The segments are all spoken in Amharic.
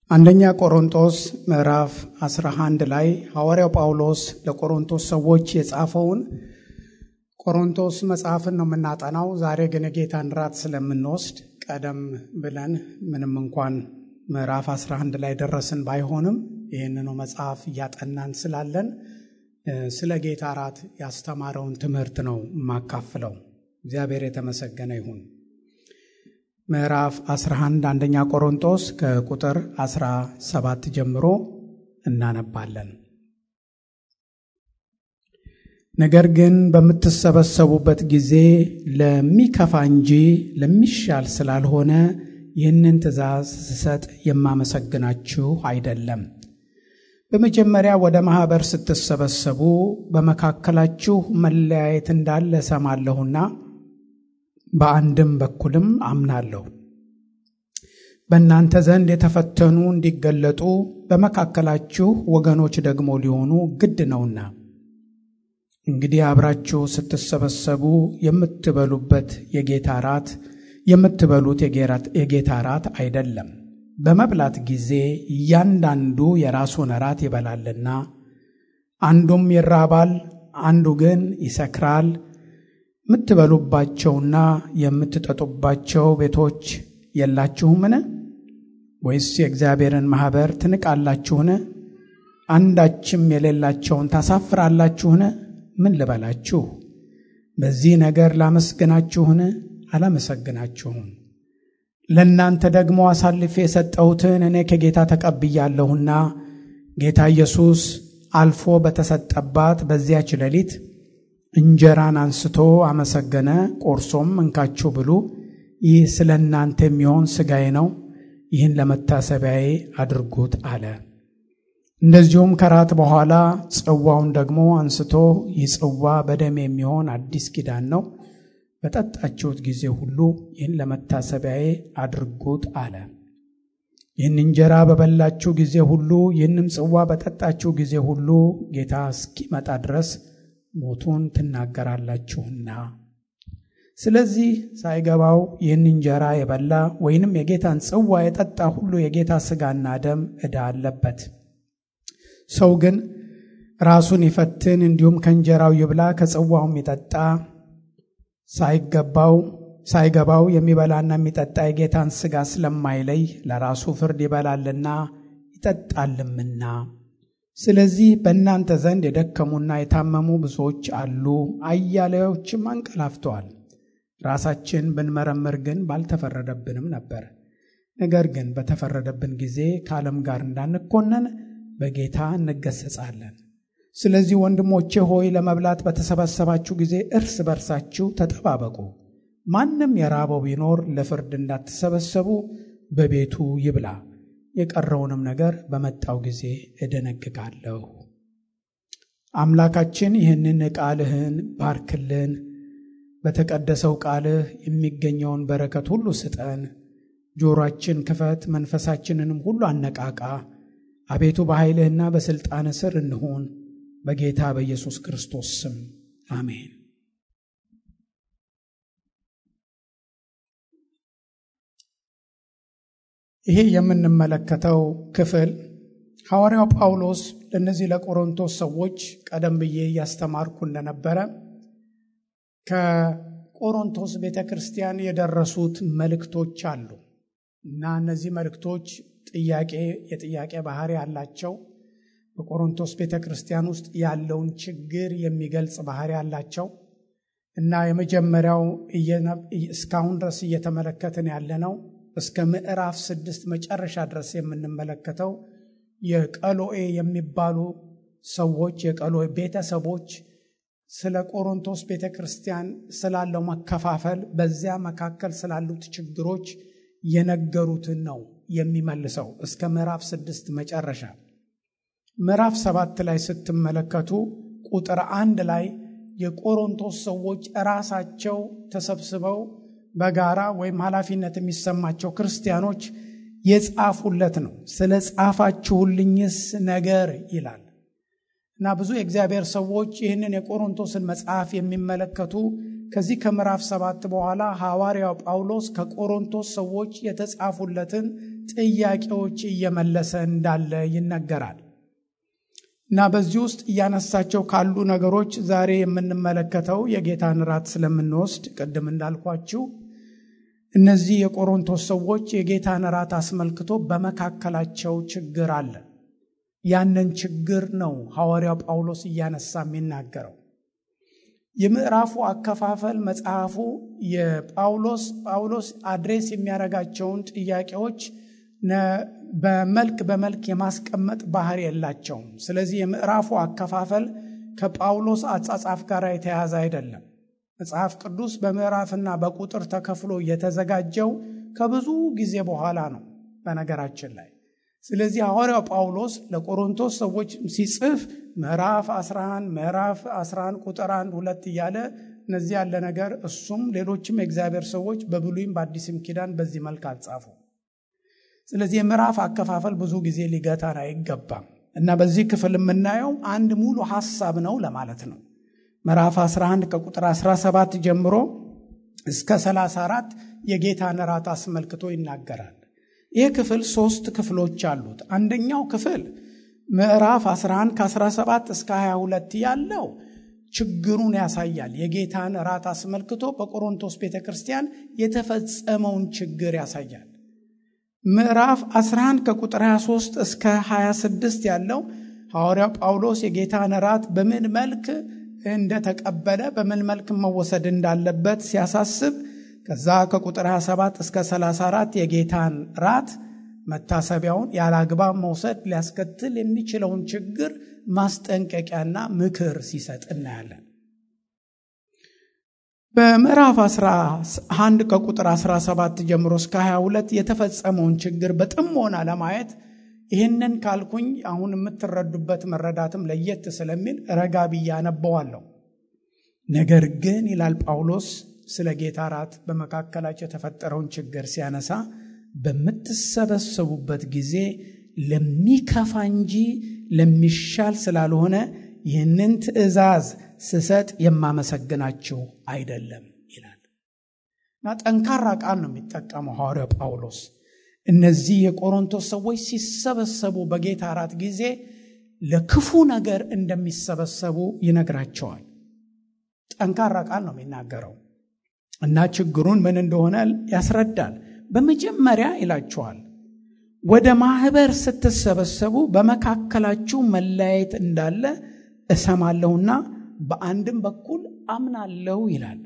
አንደኛ ቆሮንቶስ ምዕራፍ 11 ላይ ሐዋርያው ጳውሎስ ለቆሮንቶስ ሰዎች የጻፈውን ቆሮንቶስ መጽሐፍን ነው የምናጠናው። ዛሬ ግን የጌታን ራት ስለምንወስድ ቀደም ብለን ምንም እንኳን ምዕራፍ 11 ላይ ደረስን ባይሆንም ይህንኑ መጽሐፍ እያጠናን ስላለን ስለ ጌታ ራት ያስተማረውን ትምህርት ነው የማካፍለው። እግዚአብሔር የተመሰገነ ይሁን። ምዕራፍ 11 አንደኛ ቆሮንቶስ ከቁጥር 17 ጀምሮ እናነባለን። ነገር ግን በምትሰበሰቡበት ጊዜ ለሚከፋ እንጂ ለሚሻል ስላልሆነ ይህንን ትእዛዝ ስሰጥ የማመሰግናችሁ አይደለም። በመጀመሪያ ወደ ማኅበር ስትሰበሰቡ በመካከላችሁ መለያየት እንዳለ እሰማለሁና በአንድም በኩልም አምናለሁ። በእናንተ ዘንድ የተፈተኑ እንዲገለጡ በመካከላችሁ ወገኖች ደግሞ ሊሆኑ ግድ ነውና። እንግዲህ አብራችሁ ስትሰበሰቡ የምትበሉበት የጌታ ራት የምትበሉት የጌታ ራት አይደለም። በመብላት ጊዜ እያንዳንዱ የራሱን ራት ይበላልና፣ አንዱም ይራባል፣ አንዱ ግን ይሰክራል። የምትበሉባቸውና የምትጠጡባቸው ቤቶች የላችሁምን? ወይስ የእግዚአብሔርን ማኅበር ትንቃላችሁን? አንዳችም የሌላቸውን ታሳፍራላችሁን? ምን ልበላችሁ? በዚህ ነገር ላመስግናችሁን? አላመሰግናችሁም። ለእናንተ ደግሞ አሳልፌ የሰጠሁትን እኔ ከጌታ ተቀብያለሁና ጌታ ኢየሱስ አልፎ በተሰጠባት በዚያች ሌሊት እንጀራን አንስቶ አመሰገነ፣ ቆርሶም እንካችሁ ብሉ፣ ይህ ስለ እናንተ የሚሆን ሥጋዬ ነው፣ ይህን ለመታሰቢያዬ አድርጉት አለ። እንደዚሁም ከራት በኋላ ጽዋውን ደግሞ አንስቶ ይህ ጽዋ በደም የሚሆን አዲስ ኪዳን ነው፣ በጠጣችሁት ጊዜ ሁሉ ይህን ለመታሰቢያዬ አድርጉት አለ። ይህን እንጀራ በበላችሁ ጊዜ ሁሉ ይህንም ጽዋ በጠጣችሁ ጊዜ ሁሉ ጌታ እስኪመጣ ድረስ ሞቱን ትናገራላችሁና። ስለዚህ ሳይገባው ይህን እንጀራ የበላ ወይንም የጌታን ጽዋ የጠጣ ሁሉ የጌታ ሥጋና ደም ዕዳ አለበት። ሰው ግን ራሱን ይፈትን፣ እንዲሁም ከእንጀራው ይብላ ከጽዋውም ይጠጣ። ሳይገባው ሳይገባው የሚበላና የሚጠጣ የጌታን ሥጋ ስለማይለይ ለራሱ ፍርድ ይበላልና ይጠጣልምና። ስለዚህ በእናንተ ዘንድ የደከሙና የታመሙ ብዙዎች አሉ፣ አያሌዎችም አንቀላፍተዋል። ራሳችን ብንመረምር ግን ባልተፈረደብንም ነበር። ነገር ግን በተፈረደብን ጊዜ ከዓለም ጋር እንዳንኮነን በጌታ እንገሰጻለን። ስለዚህ ወንድሞቼ ሆይ ለመብላት በተሰበሰባችሁ ጊዜ እርስ በርሳችሁ ተጠባበቁ። ማንም የራበው ቢኖር ለፍርድ እንዳትሰበሰቡ በቤቱ ይብላ። የቀረውንም ነገር በመጣው ጊዜ እደነግጋለሁ። አምላካችን ይህንን ቃልህን ባርክልን፣ በተቀደሰው ቃልህ የሚገኘውን በረከት ሁሉ ስጠን። ጆሮአችን ክፈት፣ መንፈሳችንንም ሁሉ አነቃቃ። አቤቱ በኃይልህና በሥልጣን ስር እንሁን፣ በጌታ በኢየሱስ ክርስቶስ ስም አሜን። ይሄ የምንመለከተው ክፍል ሐዋርያው ጳውሎስ ለእነዚህ ለቆሮንቶስ ሰዎች ቀደም ብዬ እያስተማርኩ እንደነበረ ከቆሮንቶስ ቤተ ክርስቲያን የደረሱት መልእክቶች አሉ እና እነዚህ መልእክቶች ጥያቄ የጥያቄ ባህሪ ያላቸው በቆሮንቶስ ቤተ ክርስቲያን ውስጥ ያለውን ችግር የሚገልጽ ባህሪ ያላቸው እና የመጀመሪያው እስካሁን ድረስ እየተመለከትን ያለነው እስከ ምዕራፍ ስድስት መጨረሻ ድረስ የምንመለከተው የቀሎኤ የሚባሉ ሰዎች የቀሎኤ ቤተሰቦች ስለ ቆሮንቶስ ቤተ ክርስቲያን ስላለው መከፋፈል፣ በዚያ መካከል ስላሉት ችግሮች የነገሩትን ነው የሚመልሰው እስከ ምዕራፍ ስድስት መጨረሻ። ምዕራፍ ሰባት ላይ ስትመለከቱ ቁጥር አንድ ላይ የቆሮንቶስ ሰዎች ራሳቸው ተሰብስበው በጋራ ወይም ኃላፊነት የሚሰማቸው ክርስቲያኖች የጻፉለት ነው። ስለ ጻፋችሁልኝስ ነገር ይላል እና ብዙ የእግዚአብሔር ሰዎች ይህንን የቆሮንቶስን መጽሐፍ የሚመለከቱ ከዚህ ከምዕራፍ ሰባት በኋላ ሐዋርያው ጳውሎስ ከቆሮንቶስ ሰዎች የተጻፉለትን ጥያቄዎች እየመለሰ እንዳለ ይነገራል። እና በዚህ ውስጥ እያነሳቸው ካሉ ነገሮች ዛሬ የምንመለከተው የጌታን ራት ስለምንወስድ ቅድም እንዳልኳችሁ እነዚህ የቆሮንቶስ ሰዎች የጌታን ራት አስመልክቶ በመካከላቸው ችግር አለ። ያንን ችግር ነው ሐዋርያው ጳውሎስ እያነሳ የሚናገረው። የምዕራፉ አከፋፈል መጽሐፉ የጳውሎስ ጳውሎስ አድሬስ የሚያደርጋቸውን ጥያቄዎች በመልክ በመልክ የማስቀመጥ ባህሪ የላቸውም። ስለዚህ የምዕራፉ አከፋፈል ከጳውሎስ አጻጻፍ ጋር የተያያዘ አይደለም። መጽሐፍ ቅዱስ በምዕራፍና በቁጥር ተከፍሎ የተዘጋጀው ከብዙ ጊዜ በኋላ ነው በነገራችን ላይ። ስለዚህ ሐዋርያው ጳውሎስ ለቆሮንቶስ ሰዎች ሲጽፍ ምዕራፍ 11 ምዕራፍ 11 ቁጥር 1 ሁለት እያለ እነዚህ ያለ ነገር እሱም ሌሎችም የእግዚአብሔር ሰዎች በብሉይም በአዲስም ኪዳን በዚህ መልክ አልጻፉ። ስለዚህ የምዕራፍ አከፋፈል ብዙ ጊዜ ሊገታን አይገባም እና በዚህ ክፍል የምናየው አንድ ሙሉ ሐሳብ ነው ለማለት ነው። ምዕራፍ 11 ከቁጥር 17 ጀምሮ እስከ 34 የጌታን ራት አስመልክቶ ይናገራል። ይህ ክፍል ሶስት ክፍሎች አሉት። አንደኛው ክፍል ምዕራፍ 11 ከ17 እስከ 22 ያለው ችግሩን ያሳያል። የጌታን ራት አስመልክቶ በቆሮንቶስ ቤተ ክርስቲያን የተፈጸመውን ችግር ያሳያል። ምዕራፍ 11 ከቁጥር 23 እስከ 26 ያለው ሐዋርያው ጳውሎስ የጌታን ራት በምን መልክ እንደተቀበለ በምን መልክ መወሰድ እንዳለበት ሲያሳስብ ከዛ ከቁጥር 27 እስከ 34 የጌታን ራት መታሰቢያውን ያለ አግባብ መውሰድ ሊያስከትል የሚችለውን ችግር ማስጠንቀቂያና ምክር ሲሰጥ እናያለን። በምዕራፍ 11 ከቁጥር 17 ጀምሮ እስከ 22 የተፈጸመውን ችግር በጥሞና ለማየት ይህንን ካልኩኝ አሁን የምትረዱበት መረዳትም ለየት ስለሚል ረጋ ብዬ አነበዋለሁ። ነገር ግን ይላል ጳውሎስ ስለ ጌታ ራት በመካከላቸው የተፈጠረውን ችግር ሲያነሳ በምትሰበሰቡበት ጊዜ ለሚከፋ እንጂ ለሚሻል ስላልሆነ ይህንን ትእዛዝ ስሰጥ የማመሰግናችሁ አይደለም ይላል እና ጠንካራ ቃል ነው የሚጠቀመው ሐዋርያው ጳውሎስ። እነዚህ የቆሮንቶስ ሰዎች ሲሰበሰቡ በጌታ ራት ጊዜ ለክፉ ነገር እንደሚሰበሰቡ ይነግራቸዋል። ጠንካራ ቃል ነው የሚናገረው እና ችግሩን ምን እንደሆነ ያስረዳል። በመጀመሪያ ይላችኋል ወደ ማህበር ስትሰበሰቡ በመካከላችሁ መለያየት እንዳለ እሰማለሁና በአንድም በኩል አምናለሁ ይላል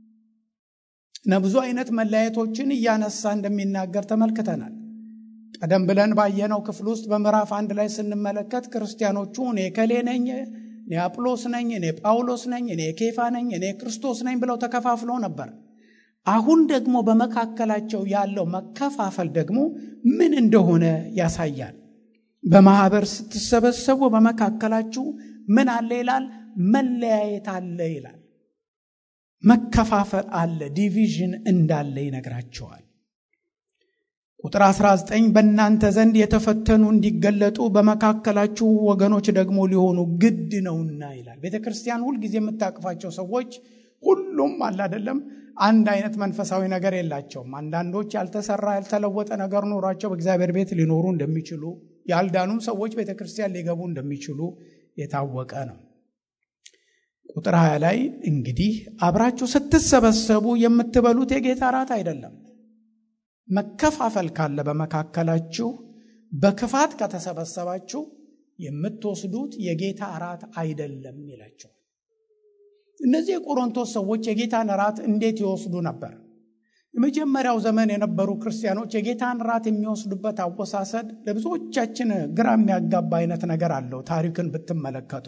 እና ብዙ አይነት መለያየቶችን እያነሳ እንደሚናገር ተመልክተናል። ቀደም ብለን ባየነው ክፍል ውስጥ በምዕራፍ አንድ ላይ ስንመለከት ክርስቲያኖቹ እኔ ከሌ ነኝ፣ እኔ አጵሎስ ነኝ፣ እኔ ጳውሎስ ነኝ፣ እኔ ኬፋ ነኝ፣ እኔ ክርስቶስ ነኝ ብለው ተከፋፍለው ነበር። አሁን ደግሞ በመካከላቸው ያለው መከፋፈል ደግሞ ምን እንደሆነ ያሳያል። በማህበር ስትሰበሰቡ በመካከላችሁ ምን አለ ይላል? መለያየት አለ ይላል። መከፋፈል አለ፣ ዲቪዥን እንዳለ ይነግራቸዋል። ቁጥር 19 በእናንተ ዘንድ የተፈተኑ እንዲገለጡ በመካከላችሁ ወገኖች ደግሞ ሊሆኑ ግድ ነውና ይላል። ቤተ ክርስቲያን ሁልጊዜ የምታቅፋቸው ሰዎች ሁሉም አለ አይደለም አንድ አይነት መንፈሳዊ ነገር የላቸውም። አንዳንዶች ያልተሰራ ያልተለወጠ ነገር ኖሯቸው በእግዚአብሔር ቤት ሊኖሩ እንደሚችሉ፣ ያልዳኑም ሰዎች ቤተ ክርስቲያን ሊገቡ እንደሚችሉ የታወቀ ነው። ቁጥር 20 ላይ እንግዲህ አብራችሁ ስትሰበሰቡ የምትበሉት የጌታ ራት አይደለም። መከፋፈል ካለ በመካከላችሁ በክፋት ከተሰበሰባችሁ የምትወስዱት የጌታ ራት አይደለም ይላቸዋል። እነዚህ የቆሮንቶስ ሰዎች የጌታን ራት እንዴት ይወስዱ ነበር? የመጀመሪያው ዘመን የነበሩ ክርስቲያኖች የጌታን ራት የሚወስዱበት አወሳሰድ ለብዙዎቻችን ግራ የሚያጋባ አይነት ነገር አለው። ታሪክን ብትመለከቱ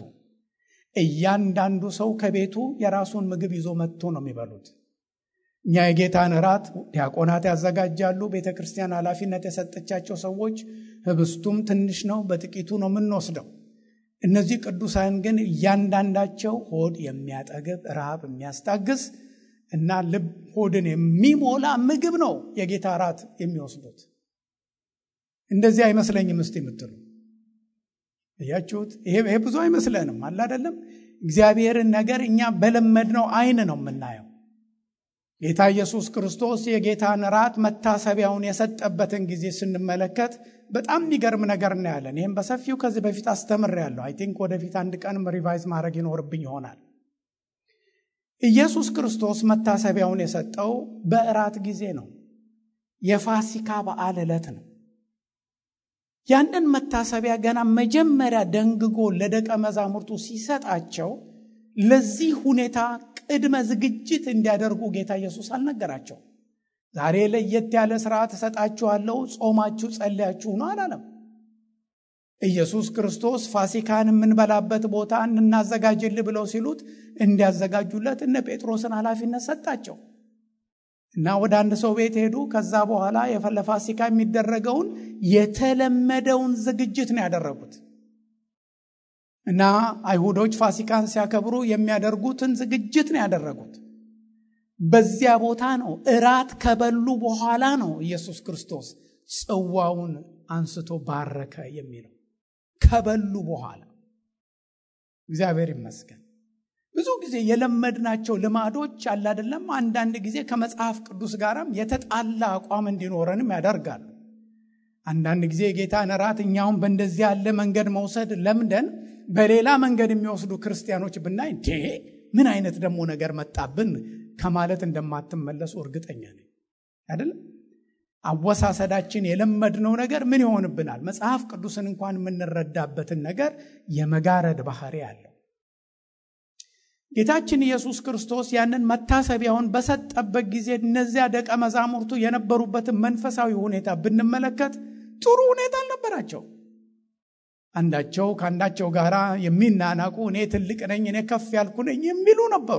እያንዳንዱ ሰው ከቤቱ የራሱን ምግብ ይዞ መጥቶ ነው የሚበሉት። እኛ የጌታን ራት ዲያቆናት ያዘጋጃሉ። ቤተ ክርስቲያን ኃላፊነት የሰጠቻቸው ሰዎች ህብስቱም ትንሽ ነው፣ በጥቂቱ ነው የምንወስደው። እነዚህ ቅዱሳን ግን እያንዳንዳቸው ሆድ የሚያጠግብ ረሃብ የሚያስታግስ እና ልብ ሆድን የሚሞላ ምግብ ነው የጌታ ራት የሚወስዱት። እንደዚህ አይመስለኝም እስቲ የምትሉ እያችሁት፣ ይሄ ብዙ አይመስለንም አለ አይደለም። እግዚአብሔርን ነገር እኛ በለመድነው አይን ነው የምናየው። ጌታ ኢየሱስ ክርስቶስ የጌታን ራት መታሰቢያውን የሰጠበትን ጊዜ ስንመለከት በጣም የሚገርም ነገር እናያለን። ይህም በሰፊው ከዚህ በፊት አስተምሬያለሁ። አይ ቲንክ ወደፊት አንድ ቀንም ሪቫይዝ ማድረግ ይኖርብኝ ይሆናል። ኢየሱስ ክርስቶስ መታሰቢያውን የሰጠው በእራት ጊዜ ነው። የፋሲካ በዓል ዕለት ነው። ያንን መታሰቢያ ገና መጀመሪያ ደንግጎ ለደቀ መዛሙርቱ ሲሰጣቸው ለዚህ ሁኔታ ቅድመ ዝግጅት እንዲያደርጉ ጌታ ኢየሱስ አልነገራቸው። ዛሬ ለየት ያለ ስርዓት እሰጣችኋለሁ፣ ጾማችሁ ጸልያችሁ ነው አላለም። ኢየሱስ ክርስቶስ ፋሲካን የምንበላበት ቦታ እናዘጋጅል ብለው ሲሉት እንዲያዘጋጁለት እነ ጴጥሮስን ኃላፊነት ሰጣቸው እና ወደ አንድ ሰው ቤት ሄዱ። ከዛ በኋላ ለፋሲካ የሚደረገውን የተለመደውን ዝግጅት ነው ያደረጉት እና አይሁዶች ፋሲካን ሲያከብሩ የሚያደርጉትን ዝግጅት ነው ያደረጉት። በዚያ ቦታ ነው እራት ከበሉ በኋላ ነው ኢየሱስ ክርስቶስ ጽዋውን አንስቶ ባረከ የሚለው ከበሉ በኋላ። እግዚአብሔር ይመስገን። ብዙ ጊዜ የለመድናቸው ልማዶች አለ አይደለም፣ አንዳንድ ጊዜ ከመጽሐፍ ቅዱስ ጋርም የተጣላ አቋም እንዲኖረንም ያደርጋሉ። አንዳንድ ጊዜ የጌታን እራት እኛውን በእንደዚህ ያለ መንገድ መውሰድ ለምደን በሌላ መንገድ የሚወስዱ ክርስቲያኖች ብናይ እንዴ ምን አይነት ደግሞ ነገር መጣብን ከማለት እንደማትመለሱ እርግጠኛ ነኝ። አይደለም አወሳሰዳችን የለመድነው ነገር ምን ይሆንብናል? መጽሐፍ ቅዱስን እንኳን የምንረዳበትን ነገር የመጋረድ ባህሪ አለው። ጌታችን ኢየሱስ ክርስቶስ ያንን መታሰቢያውን በሰጠበት ጊዜ እነዚያ ደቀ መዛሙርቱ የነበሩበትን መንፈሳዊ ሁኔታ ብንመለከት ጥሩ ሁኔታ አልነበራቸው። አንዳቸው ከአንዳቸው ጋር የሚናናቁ እኔ ትልቅ ነኝ፣ እኔ ከፍ ያልኩ ነኝ የሚሉ ነበሩ።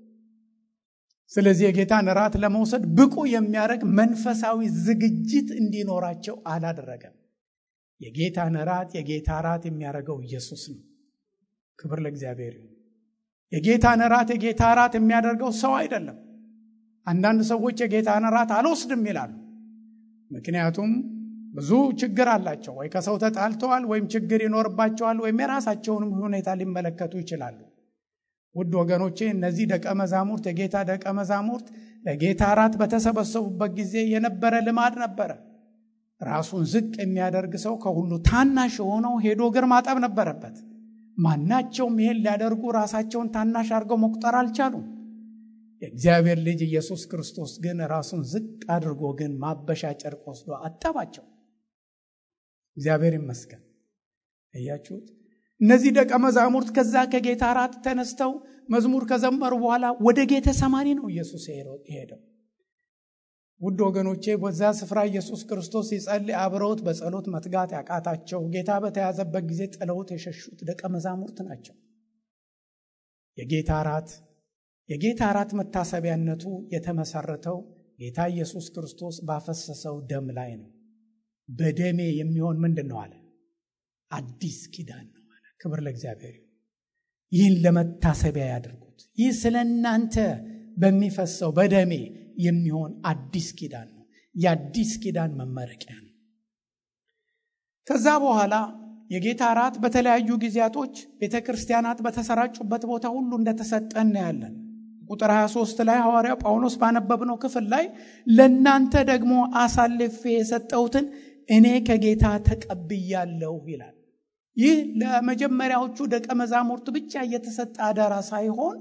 ስለዚህ የጌታን እራት ለመውሰድ ብቁ የሚያደርግ መንፈሳዊ ዝግጅት እንዲኖራቸው አላደረገም። የጌታን እራት የጌታ እራት የሚያደርገው ኢየሱስ ነው። ክብር ለእግዚአብሔር ይሁን። የጌታን እራት የጌታ እራት የሚያደርገው ሰው አይደለም። አንዳንድ ሰዎች የጌታን እራት አልወስድም ይላሉ። ምክንያቱም ብዙ ችግር አላቸው። ወይ ከሰው ተጣልተዋል፣ ወይም ችግር ይኖርባቸዋል፣ ወይም የራሳቸውንም ሁኔታ ሊመለከቱ ይችላሉ። ውድ ወገኖቼ እነዚህ ደቀ መዛሙርት የጌታ ደቀ መዛሙርት ለጌታ እራት በተሰበሰቡበት ጊዜ የነበረ ልማድ ነበረ። ራሱን ዝቅ የሚያደርግ ሰው ከሁሉ ታናሽ የሆነው ሄዶ እግር ማጠብ ነበረበት። ማናቸውም ይሄን ሊያደርጉ ራሳቸውን ታናሽ አድርገው መቁጠር አልቻሉም። የእግዚአብሔር ልጅ ኢየሱስ ክርስቶስ ግን ራሱን ዝቅ አድርጎ ግን ማበሻ ጨርቅ ወስዶ አጠባቸው። እግዚአብሔር ይመስገን። እያችሁት እነዚህ ደቀ መዛሙርት ከዛ ከጌታ እራት ተነስተው መዝሙር ከዘመሩ በኋላ ወደ ጌተ ሰማኒ ነው ኢየሱስ የሄደው። ውድ ወገኖቼ በዛ ስፍራ ኢየሱስ ክርስቶስ ሲጸልይ አብረውት በጸሎት መትጋት ያቃታቸው ጌታ በተያዘበት ጊዜ ጥለውት የሸሹት ደቀ መዛሙርት ናቸው። የጌታ እራት የጌታ እራት መታሰቢያነቱ የተመሰረተው ጌታ ኢየሱስ ክርስቶስ ባፈሰሰው ደም ላይ ነው። በደሜ የሚሆን ምንድን ነው አለ? አዲስ ኪዳን ነው አለ። ክብር ለእግዚአብሔር ይሁን። ይህን ለመታሰቢያ ያድርጉት። ይህ ስለ እናንተ በሚፈሰው በደሜ የሚሆን አዲስ ኪዳን ነው። የአዲስ ኪዳን መመረቂያ ነው። ከዛ በኋላ የጌታ እራት በተለያዩ ጊዜያቶች ቤተ ክርስቲያናት በተሰራጩበት ቦታ ሁሉ እንደተሰጠ እናያለን። ቁጥር 23 ላይ ሐዋርያው ጳውሎስ ባነበብነው ክፍል ላይ ለእናንተ ደግሞ አሳልፌ የሰጠሁትን እኔ ከጌታ ተቀብያለሁ ይላል። ይህ ለመጀመሪያዎቹ ደቀ መዛሙርት ብቻ እየተሰጠ አደራ ሳይሆን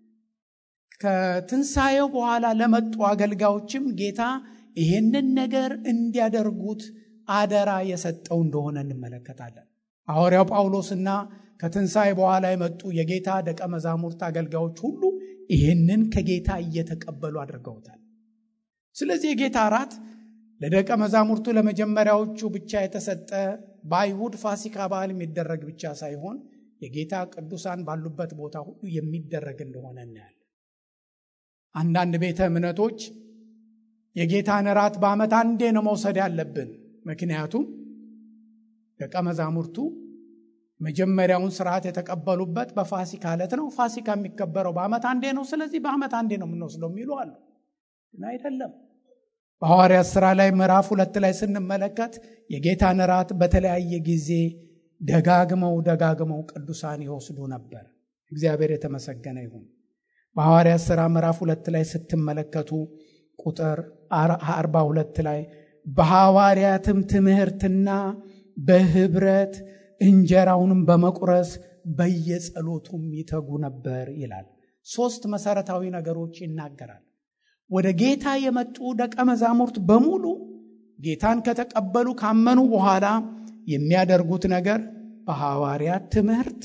ከትንሣኤው በኋላ ለመጡ አገልጋዮችም ጌታ ይህንን ነገር እንዲያደርጉት አደራ የሰጠው እንደሆነ እንመለከታለን። ሐዋርያው ጳውሎስና ከትንሣኤ በኋላ የመጡ የጌታ ደቀ መዛሙርት አገልጋዮች ሁሉ ይህንን ከጌታ እየተቀበሉ አድርገውታል። ስለዚህ የጌታ እራት ለደቀ መዛሙርቱ ለመጀመሪያዎቹ ብቻ የተሰጠ በአይሁድ ፋሲካ በዓል የሚደረግ ብቻ ሳይሆን የጌታ ቅዱሳን ባሉበት ቦታ ሁሉ የሚደረግ እንደሆነ እናያለን። አንዳንድ ቤተ እምነቶች የጌታን እራት በዓመት አንዴ ነው መውሰድ ያለብን። ምክንያቱም ደቀ መዛሙርቱ መጀመሪያውን ስርዓት የተቀበሉበት በፋሲካ ዕለት ነው። ፋሲካ የሚከበረው በዓመት አንዴ ነው። ስለዚህ በዓመት አንዴ ነው የምንወስደው የሚሉ አሉ። ግን አይደለም። በሐዋርያት ሥራ ላይ ምዕራፍ ሁለት ላይ ስንመለከት የጌታን እራት በተለያየ ጊዜ ደጋግመው ደጋግመው ቅዱሳን ይወስዱ ነበር። እግዚአብሔር የተመሰገነ ይሁን። በሐዋርያት ሥራ ምዕራፍ ሁለት ላይ ስትመለከቱ ቁጥር አርባ ሁለት ላይ በሐዋርያትም ትምህርትና በህብረት እንጀራውንም በመቁረስ በየጸሎቱም ይተጉ ነበር ይላል። ሶስት መሰረታዊ ነገሮች ይናገራል። ወደ ጌታ የመጡ ደቀ መዛሙርት በሙሉ ጌታን ከተቀበሉ ካመኑ በኋላ የሚያደርጉት ነገር በሐዋርያት ትምህርት፣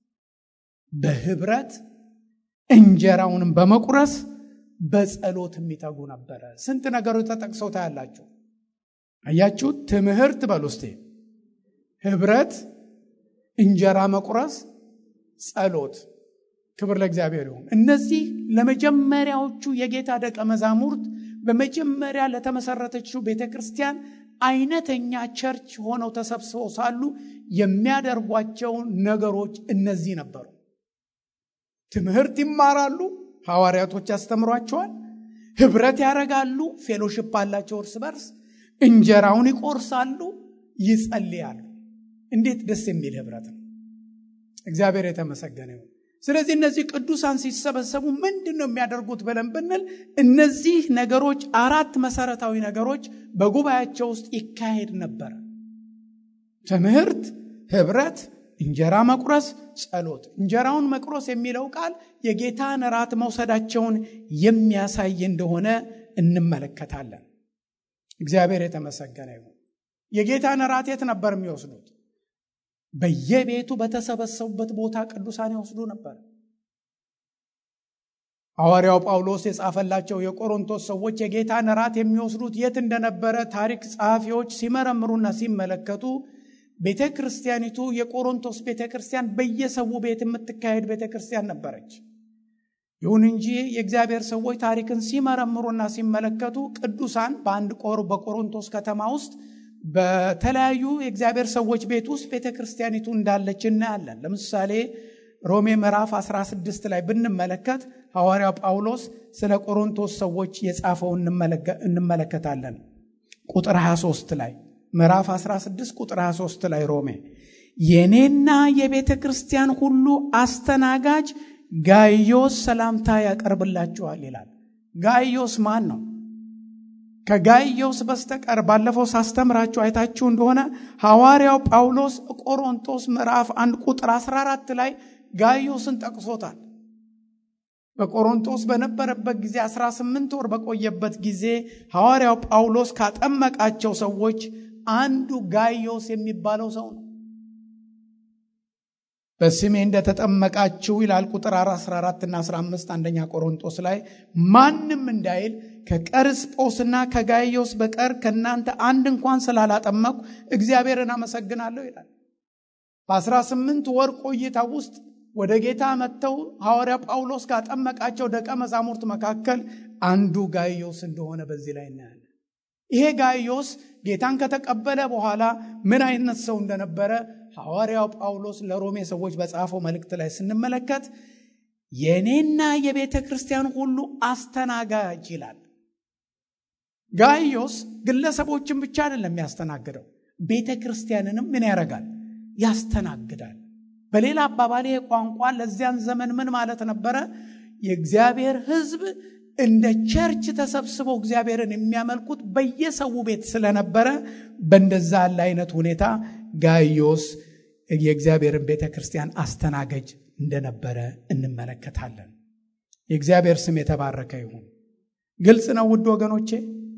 በህብረት እንጀራውንም በመቁረስ በጸሎት የሚተጉ ነበረ። ስንት ነገሮች ተጠቅሰው ታያላችሁ። አያችሁ? ትምህርት በሉ እስቴ፣ ህብረት፣ እንጀራ መቁረስ፣ ጸሎት። ክብር ለእግዚአብሔር ይሁን። እነዚህ ለመጀመሪያዎቹ የጌታ ደቀ መዛሙርት በመጀመሪያ ለተመሰረተችው ቤተ ክርስቲያን አይነተኛ ቸርች ሆነው ተሰብስበው ሳሉ የሚያደርጓቸው ነገሮች እነዚህ ነበሩ። ትምህርት ይማራሉ፣ ሐዋርያቶች ያስተምሯቸዋል። ህብረት ያደርጋሉ፣ ፌሎሽፕ አላቸው እርስ በርስ። እንጀራውን ይቆርሳሉ፣ ይጸልያሉ። እንዴት ደስ የሚል ህብረት ነው! እግዚአብሔር የተመሰገነ ይሁን። ስለዚህ እነዚህ ቅዱሳን ሲሰበሰቡ ምንድን ነው የሚያደርጉት ብለን ብንል እነዚህ ነገሮች አራት መሰረታዊ ነገሮች በጉባኤያቸው ውስጥ ይካሄድ ነበር። ትምህርት፣ ህብረት፣ እንጀራ መቁረስ፣ ጸሎት። እንጀራውን መቁረስ የሚለው ቃል የጌታን እራት መውሰዳቸውን የሚያሳይ እንደሆነ እንመለከታለን። እግዚአብሔር የተመሰገነ ይሁን። የጌታን እራት የት ነበር የሚወስዱት? በየቤቱ በተሰበሰቡበት ቦታ ቅዱሳን ይወስዱ ነበር። ሐዋርያው ጳውሎስ የጻፈላቸው የቆሮንቶስ ሰዎች የጌታን እራት የሚወስዱት የት እንደነበረ ታሪክ ጸሐፊዎች ሲመረምሩና ሲመለከቱ ቤተ ክርስቲያኒቱ የቆሮንቶስ ቤተ ክርስቲያን በየሰው ቤት የምትካሄድ ቤተ ክርስቲያን ነበረች። ይሁን እንጂ የእግዚአብሔር ሰዎች ታሪክን ሲመረምሩና ሲመለከቱ ቅዱሳን በአንድ ቆር በቆሮንቶስ ከተማ ውስጥ በተለያዩ የእግዚአብሔር ሰዎች ቤት ውስጥ ቤተ ክርስቲያኒቱ እንዳለች እናያለን። ለምሳሌ ሮሜ ምዕራፍ 16 ላይ ብንመለከት ሐዋርያው ጳውሎስ ስለ ቆሮንቶስ ሰዎች የጻፈው እንመለከታለን። ቁጥር 23 ላይ ምዕራፍ 16 ቁጥር 23 ላይ ሮሜ የእኔና የቤተ ክርስቲያን ሁሉ አስተናጋጅ ጋዮስ ሰላምታ ያቀርብላችኋል ይላል። ጋዮስ ማን ነው? ከጋይዮስ በስተቀር ባለፈው ሳስተምራችሁ አይታችሁ እንደሆነ ሐዋርያው ጳውሎስ ቆሮንቶስ ምዕራፍ አንድ ቁጥር 14 ላይ ጋይዮስን ጠቅሶታል። በቆሮንቶስ በነበረበት ጊዜ 18 ወር በቆየበት ጊዜ ሐዋርያው ጳውሎስ ካጠመቃቸው ሰዎች አንዱ ጋይዮስ የሚባለው ሰው ነው። በስሜ እንደተጠመቃችሁ ይላል ቁጥር 14 እና 15 አንደኛ ቆሮንቶስ ላይ ማንም እንዳይል ከቀርስጶስና ከጋይዮስ በቀር ከእናንተ አንድ እንኳን ስላላጠመቅሁ እግዚአብሔርን አመሰግናለሁ ይላል። በ18 ወር ቆይታ ውስጥ ወደ ጌታ መጥተው ሐዋርያ ጳውሎስ ካጠመቃቸው ደቀ መዛሙርት መካከል አንዱ ጋይዮስ እንደሆነ በዚህ ላይ እናያለን። ይሄ ጋይዮስ ጌታን ከተቀበለ በኋላ ምን አይነት ሰው እንደነበረ ሐዋርያው ጳውሎስ ለሮሜ ሰዎች በጻፈው መልእክት ላይ ስንመለከት የእኔና የቤተ ክርስቲያን ሁሉ አስተናጋጅ ይላል። ጋይዮስ ግለሰቦችን ብቻ አይደለም የሚያስተናግደው፣ ቤተ ክርስቲያንንም ምን ያደርጋል? ያስተናግዳል። በሌላ አባባል ይሄ ቋንቋ ለዚያን ዘመን ምን ማለት ነበረ? የእግዚአብሔር ሕዝብ እንደ ቸርች ተሰብስበው እግዚአብሔርን የሚያመልኩት በየሰው ቤት ስለነበረ በእንደዛ ያለ አይነት ሁኔታ ጋይዮስ የእግዚአብሔርን ቤተ ክርስቲያን አስተናገጅ እንደነበረ እንመለከታለን። የእግዚአብሔር ስም የተባረከ ይሁን። ግልጽ ነው ውድ ወገኖቼ።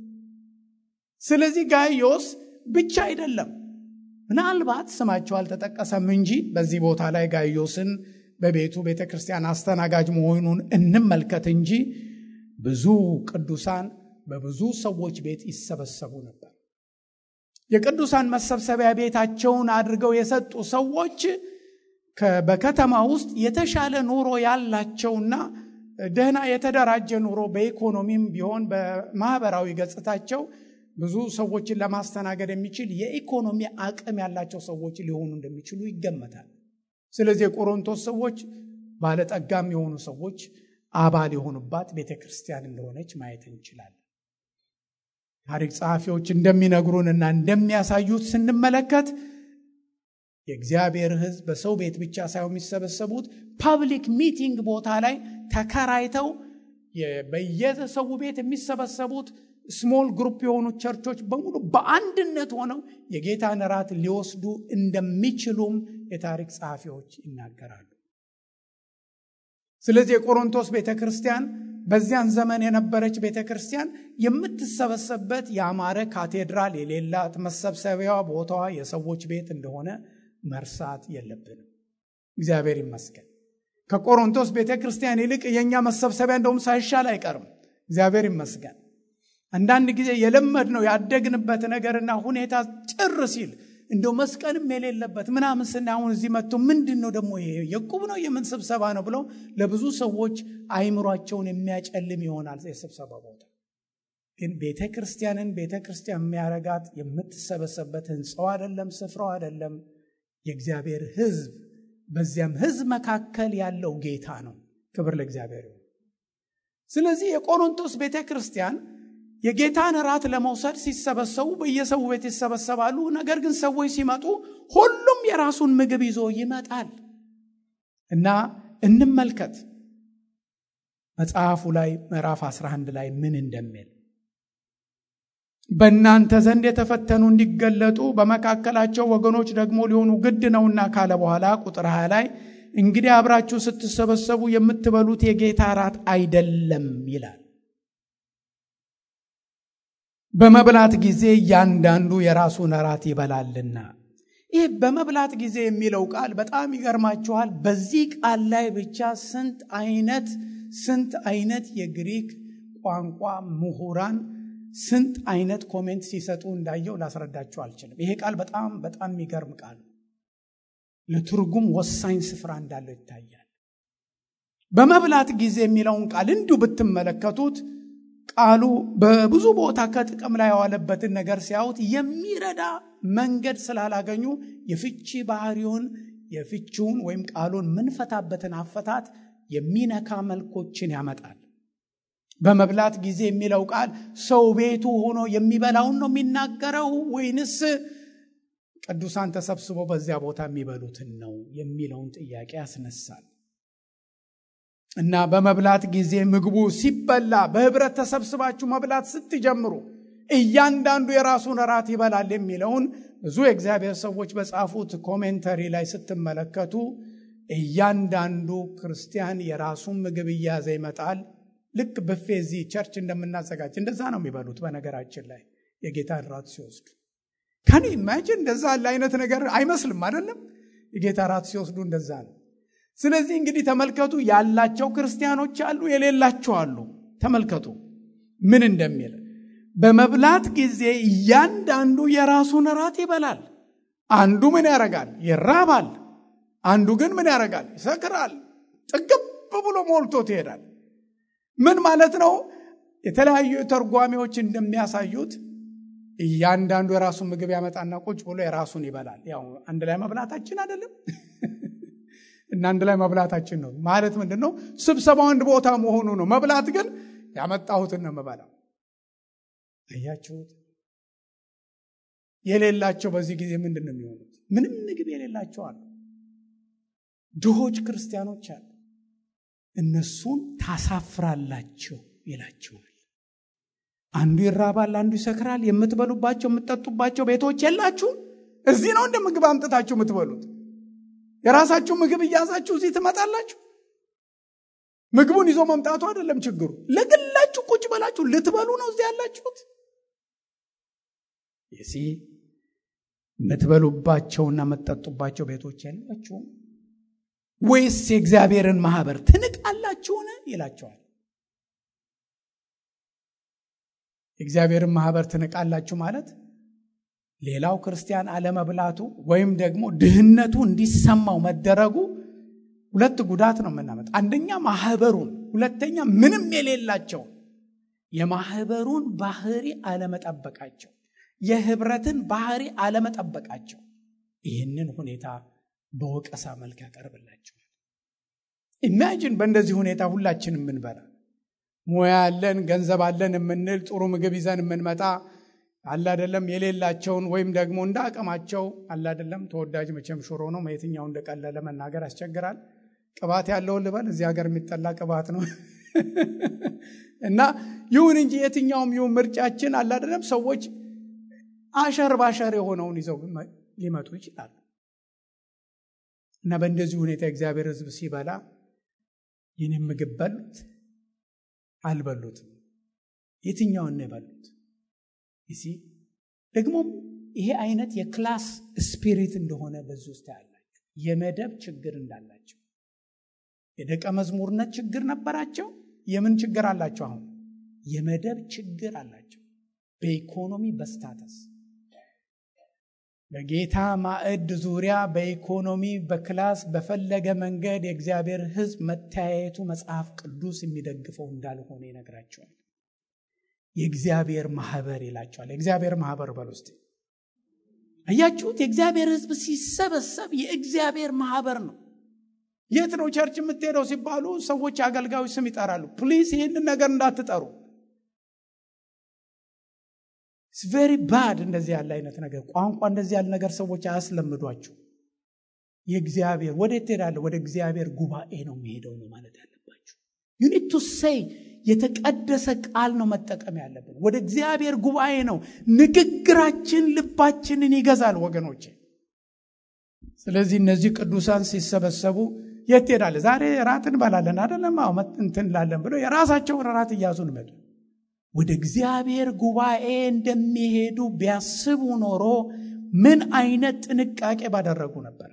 ስለዚህ ጋይዮስ ብቻ አይደለም። ምናልባት ስማቸው አልተጠቀሰም እንጂ በዚህ ቦታ ላይ ጋይዮስን በቤቱ ቤተ ክርስቲያን አስተናጋጅ መሆኑን እንመልከት እንጂ ብዙ ቅዱሳን በብዙ ሰዎች ቤት ይሰበሰቡ ነበር። የቅዱሳን መሰብሰቢያ ቤታቸውን አድርገው የሰጡ ሰዎች በከተማ ውስጥ የተሻለ ኑሮ ያላቸውና ደህና የተደራጀ ኑሮ በኢኮኖሚም ቢሆን በማህበራዊ ገጽታቸው ብዙ ሰዎችን ለማስተናገድ የሚችል የኢኮኖሚ አቅም ያላቸው ሰዎች ሊሆኑ እንደሚችሉ ይገመታል። ስለዚህ የቆሮንቶስ ሰዎች ባለጠጋም የሆኑ ሰዎች አባል የሆኑባት ቤተ ክርስቲያን እንደሆነች ማየት እንችላለን። ታሪክ ጸሐፊዎች እንደሚነግሩንና እንደሚያሳዩት ስንመለከት የእግዚአብሔር ሕዝብ በሰው ቤት ብቻ ሳይሆን የሚሰበሰቡት ፐብሊክ ሚቲንግ ቦታ ላይ ተከራይተው በየሰው ቤት የሚሰበሰቡት ስሞል ግሩፕ የሆኑ ቸርቾች በሙሉ በአንድነት ሆነው የጌታን እራት ሊወስዱ እንደሚችሉም የታሪክ ጸሐፊዎች ይናገራሉ። ስለዚህ የቆሮንቶስ ቤተ ክርስቲያን በዚያን ዘመን የነበረች ቤተ ክርስቲያን የምትሰበሰብበት የአማረ ካቴድራል የሌላት መሰብሰቢያ ቦታዋ የሰዎች ቤት እንደሆነ መርሳት የለብንም። እግዚአብሔር ይመስገን። ከቆሮንቶስ ቤተ ክርስቲያን ይልቅ የእኛ መሰብሰቢያ እንደውም ሳይሻል አይቀርም። እግዚአብሔር ይመስገን። አንዳንድ ጊዜ የለመድነው ያደግንበት ነገርና ሁኔታ ጭር ሲል እንደው መስቀልም የሌለበት ምናምን ስና አሁን እዚህ መጥቶ ምንድን ነው ደግሞ ይሄ የቁብ ነው የምን ስብሰባ ነው ብለው ለብዙ ሰዎች አይምሯቸውን የሚያጨልም ይሆናል የስብሰባ ቦታ። ግን ቤተ ክርስቲያንን ቤተ ክርስቲያን የሚያረጋት የምትሰበሰብበት ህንፃው አይደለም፣ ስፍራው አይደለም፣ የእግዚአብሔር ህዝብ በዚያም ህዝብ መካከል ያለው ጌታ ነው። ክብር ለእግዚአብሔር ይሁን። ስለዚህ የቆሮንቶስ ቤተ ክርስቲያን የጌታን እራት ለመውሰድ ሲሰበሰቡ በየሰው ቤት ይሰበሰባሉ። ነገር ግን ሰዎች ሲመጡ ሁሉም የራሱን ምግብ ይዞ ይመጣል እና እንመልከት መጽሐፉ ላይ ምዕራፍ 11 ላይ ምን እንደሚል በእናንተ ዘንድ የተፈተኑ እንዲገለጡ በመካከላቸው ወገኖች ደግሞ ሊሆኑ ግድ ነውና ካለ በኋላ ቁጥር 20 ላይ እንግዲህ አብራችሁ ስትሰበሰቡ የምትበሉት የጌታ እራት አይደለም ይላል። በመብላት ጊዜ እያንዳንዱ የራሱን እራት ይበላልና። ይህ በመብላት ጊዜ የሚለው ቃል በጣም ይገርማችኋል። በዚህ ቃል ላይ ብቻ ስንት አይነት ስንት አይነት የግሪክ ቋንቋ ምሁራን ስንት አይነት ኮሜንት ሲሰጡ እንዳየው ላስረዳችሁ አልችልም። ይሄ ቃል በጣም በጣም የሚገርም ቃል ነው። ለትርጉም ወሳኝ ስፍራ እንዳለው ይታያል። በመብላት ጊዜ የሚለውን ቃል እንዲሁ ብትመለከቱት ቃሉ በብዙ ቦታ ከጥቅም ላይ የዋለበትን ነገር ሲያዩት የሚረዳ መንገድ ስላላገኙ የፍቺ ባህሪውን የፍቺውን ወይም ቃሉን ምንፈታበትን አፈታት የሚነካ መልኮችን ያመጣል። በመብላት ጊዜ የሚለው ቃል ሰው ቤቱ ሆኖ የሚበላውን ነው የሚናገረው ወይንስ ቅዱሳን ተሰብስበው በዚያ ቦታ የሚበሉትን ነው የሚለውን ጥያቄ ያስነሳል። እና በመብላት ጊዜ ምግቡ ሲበላ በህብረት ተሰብስባችሁ መብላት ስትጀምሩ እያንዳንዱ የራሱን እራት ይበላል የሚለውን ብዙ የእግዚአብሔር ሰዎች በጻፉት ኮሜንተሪ ላይ ስትመለከቱ እያንዳንዱ ክርስቲያን የራሱን ምግብ እያያዘ ይመጣል። ልክ ብፌ እዚህ ቸርች እንደምናዘጋጅ እንደዛ ነው የሚበሉት። በነገራችን ላይ የጌታን ራት ሲወስዱ ከኔ ኢማጂን እንደዛ ያለ አይነት ነገር አይመስልም አይደለም? የጌታ ራት ሲወስዱ እንደዛ ነው። ስለዚህ እንግዲህ ተመልከቱ፣ ያላቸው ክርስቲያኖች አሉ፣ የሌላቸው አሉ። ተመልከቱ ምን እንደሚል በመብላት ጊዜ እያንዳንዱ የራሱን እራት ይበላል። አንዱ ምን ያደርጋል? ይራባል። አንዱ ግን ምን ያደርጋል? ይሰክራል። ጥግብ ብሎ ሞልቶት ይሄዳል። ምን ማለት ነው? የተለያዩ ተርጓሚዎች እንደሚያሳዩት እያንዳንዱ የራሱን ምግብ ያመጣና ቁጭ ብሎ የራሱን ይበላል። ያው አንድ ላይ መብላታችን አይደለም እና አንድ ላይ መብላታችን ነው ማለት ምንድን ነው? ስብሰባው አንድ ቦታ መሆኑ ነው። መብላት ግን ያመጣሁትን ነው የምበላው። አያችሁት? የሌላቸው በዚህ ጊዜ ምንድን ነው የሚሆኑት? ምንም ምግብ የሌላቸው አሉ። ድሆች ክርስቲያኖች አሉ። እነሱን ታሳፍራላችሁ ይላቸዋል። አንዱ ይራባል፣ አንዱ ይሰክራል። የምትበሉባቸው የምትጠጡባቸው ቤቶች የላችሁም። እዚህ ነው እንደ ምግብ አምጥታችሁ የምትበሉት። የራሳችሁ ምግብ እያዛችሁ እዚህ ትመጣላችሁ። ምግቡን ይዞ መምጣቱ አይደለም ችግሩ። ለግላችሁ ቁጭ በላችሁ ልትበሉ ነው እዚህ ያላችሁት። ይሲ የምትበሉባቸውና የምትጠጡባቸው ቤቶች የላችሁም ወይስ የእግዚአብሔርን ማህበር ትንቃላችሁን? ይላቸዋል። የእግዚአብሔርን ማህበር ትንቃላችሁ ማለት ሌላው ክርስቲያን አለመብላቱ ወይም ደግሞ ድህነቱ እንዲሰማው መደረጉ ሁለት ጉዳት ነው የምናመጣ። አንደኛ ማህበሩን፣ ሁለተኛ ምንም የሌላቸው የማህበሩን ባህሪ አለመጠበቃቸው፣ የህብረትን ባህሪ አለመጠበቃቸው ይህንን ሁኔታ በወቀሳ መልክ ያቀርብላቸዋል። ኢማጂን በእንደዚህ ሁኔታ ሁላችን የምንበላ ሙያ ያለን ገንዘብ አለን የምንል ጥሩ ምግብ ይዘን የምንመጣ አለ አይደለም የሌላቸውን ወይም ደግሞ እንደ አቅማቸው አለ አይደለም ተወዳጅ መቼም ሽሮ ነው የትኛው እንደቀለለ መናገር ያስቸግራል ቅባት ያለውን ልበል እዚህ ሀገር የሚጠላ ቅባት ነው እና ይሁን እንጂ የትኛውም ይሁን ምርጫችን አለ አይደለም ሰዎች አሸር ባሸር የሆነውን ይዘው ሊመጡ ይችላሉ እና በእንደዚህ ሁኔታ እግዚአብሔር ህዝብ ሲበላ ይህን ምግብ በሉት አልበሉትም የትኛውን ነው የበሉት ይሲ ደግሞም ይሄ አይነት የክላስ ስፒሪት እንደሆነ በዚህ ውስጥ ያላቸው የመደብ ችግር እንዳላቸው የደቀ መዝሙርነት ችግር ነበራቸው የምን ችግር አላቸው አሁን የመደብ ችግር አላቸው በኢኮኖሚ በስታተስ በጌታ ማዕድ ዙሪያ በኢኮኖሚ በክላስ በፈለገ መንገድ የእግዚአብሔር ህዝብ መተያየቱ መጽሐፍ ቅዱስ የሚደግፈው እንዳልሆነ ይነግራቸዋል የእግዚአብሔር ማህበር ይላቸዋል የእግዚአብሔር ማህበር በል ውስጥ አያችሁት የእግዚአብሔር ህዝብ ሲሰበሰብ የእግዚአብሔር ማህበር ነው የት ነው ቸርች የምትሄደው ሲባሉ ሰዎች አገልጋዮች ስም ይጠራሉ ፕሊዝ ይህንን ነገር እንዳትጠሩ ቬሪ ባድ እንደዚህ ያለ አይነት ነገር ቋንቋ እንደዚህ ያለ ነገር ሰዎች አያስለምዷችሁ የእግዚአብሔር ወዴት ትሄዳለ ወደ እግዚአብሔር ጉባኤ ነው የሚሄደው ነው ማለት ያለባችሁ ዩኒት ቱ ሴይ የተቀደሰ ቃል ነው መጠቀም ያለብን ወደ እግዚአብሔር ጉባኤ ነው ንግግራችን ልባችንን ይገዛል ወገኖቼ ስለዚህ እነዚህ ቅዱሳን ሲሰበሰቡ የት ሄዳለ ዛሬ ራት እንበላለን አደለም እንትን ላለን ብሎ የራሳቸውን ራት እያዙን መጡ ወደ እግዚአብሔር ጉባኤ እንደሚሄዱ ቢያስቡ ኖሮ ምን አይነት ጥንቃቄ ባደረጉ ነበር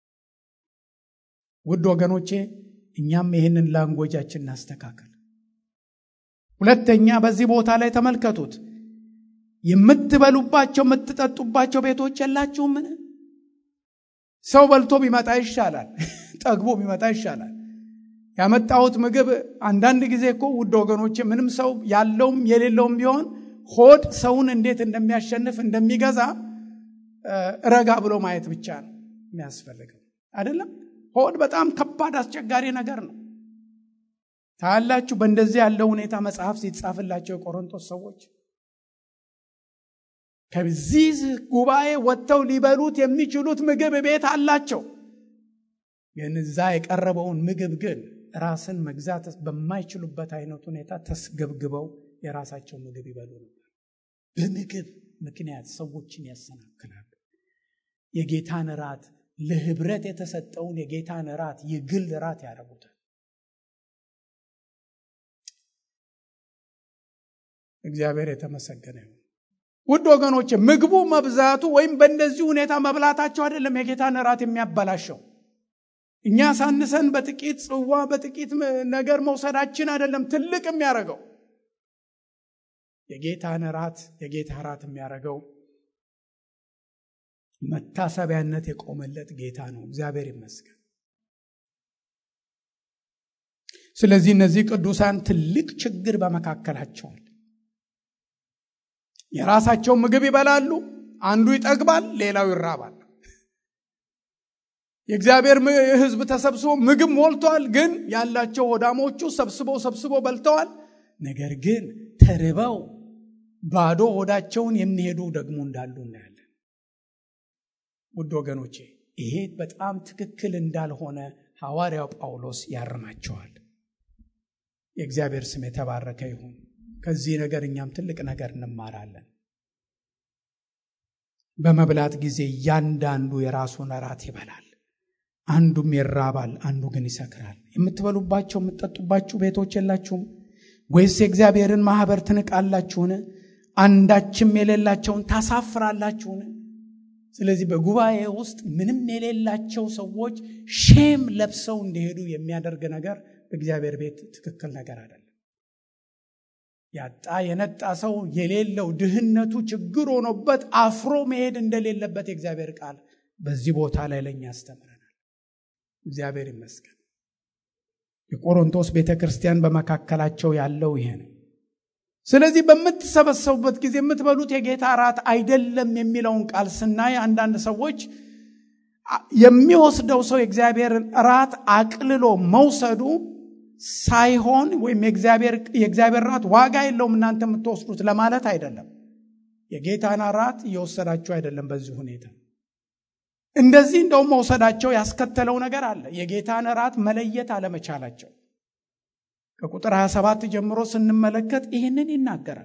ውድ ወገኖቼ እኛም ይህንን ላንጎጃችን እናስተካከል ሁለተኛ በዚህ ቦታ ላይ ተመልከቱት የምትበሉባቸው የምትጠጡባቸው ቤቶች የላችሁምን ሰው በልቶ ቢመጣ ይሻላል ጠግቦ ቢመጣ ይሻላል ያመጣሁት ምግብ አንዳንድ ጊዜ እኮ ውድ ወገኖች ምንም ሰው ያለውም የሌለውም ቢሆን ሆድ ሰውን እንዴት እንደሚያሸንፍ እንደሚገዛ ረጋ ብሎ ማየት ብቻ ነው የሚያስፈልገው አይደለም ሆድ በጣም ከባድ አስቸጋሪ ነገር ነው ታያላችሁ በእንደዚህ ያለው ሁኔታ መጽሐፍ ሲጻፍላቸው የቆሮንቶስ ሰዎች ከዚህ ጉባኤ ወጥተው ሊበሉት የሚችሉት ምግብ ቤት አላቸው ግን እዛ የቀረበውን ምግብ ግን ራስን መግዛት በማይችሉበት አይነት ሁኔታ ተስገብግበው የራሳቸው ምግብ ይበሉ ነበር በምግብ ምክንያት ሰዎችን ያሰናክላሉ የጌታን ራት ለህብረት የተሰጠውን የጌታን ራት የግል ራት ያደረጉታል እግዚአብሔር የተመሰገነ ይሁን ውድ ወገኖች ምግቡ መብዛቱ ወይም በእንደዚህ ሁኔታ መብላታቸው አይደለም የጌታን ራት የሚያበላሸው እኛ ሳንሰን በጥቂት ጽዋ በጥቂት ነገር መውሰዳችን አይደለም ትልቅ የሚያደርገው የጌታን ራት የጌታ ራት የሚያደርገው መታሰቢያነት የቆመለት ጌታ ነው እግዚአብሔር ይመስገን ስለዚህ እነዚህ ቅዱሳን ትልቅ ችግር በመካከላቸዋል የራሳቸው ምግብ ይበላሉ አንዱ ይጠግባል ሌላው ይራባል የእግዚአብሔር ህዝብ ተሰብስቦ ምግብ ሞልቷል ግን ያላቸው ወዳሞቹ ሰብስበው ሰብስበው በልተዋል ነገር ግን ተርበው ባዶ ሆዳቸውን የሚሄዱ ደግሞ እንዳሉ እናያለን ውድ ወገኖቼ ይሄ በጣም ትክክል እንዳልሆነ ሐዋርያው ጳውሎስ ያርማቸዋል የእግዚአብሔር ስም የተባረከ ይሁን ከዚህ ነገር እኛም ትልቅ ነገር እንማራለን በመብላት ጊዜ እያንዳንዱ የራሱን እራት ይበላል አንዱም ይራባል አንዱ ግን ይሰክራል የምትበሉባቸው የምትጠጡባችሁ ቤቶች የላችሁም ወይስ የእግዚአብሔርን ማህበር ትንቃላችሁን አንዳችም የሌላቸውን ታሳፍራላችሁን ስለዚህ በጉባኤ ውስጥ ምንም የሌላቸው ሰዎች ሼም ለብሰው እንዲሄዱ የሚያደርግ ነገር በእግዚአብሔር ቤት ትክክል ነገር አይደለም ያጣ የነጣ ሰው የሌለው ድህነቱ ችግር ሆኖበት አፍሮ መሄድ እንደሌለበት የእግዚአብሔር ቃል በዚህ ቦታ ላይ ለእኛ ያስተምረናል እግዚአብሔር ይመስገን የቆሮንቶስ ቤተ ክርስቲያን በመካከላቸው ያለው ይሄ ነው ስለዚህ በምትሰበሰቡበት ጊዜ የምትበሉት የጌታ ራት አይደለም የሚለውን ቃል ስናይ አንዳንድ ሰዎች የሚወስደው ሰው የእግዚአብሔርን ራት አቅልሎ መውሰዱ ሳይሆን ወይም የእግዚአብሔር ራት ዋጋ የለውም እናንተ የምትወስዱት ለማለት አይደለም የጌታን እራት እየወሰዳችሁ አይደለም። በዚህ ሁኔታ እንደዚህ እንደውም መውሰዳቸው ያስከተለው ነገር አለ። የጌታን እራት መለየት አለመቻላቸው ከቁጥር 27 ጀምሮ ስንመለከት ይህንን ይናገራል።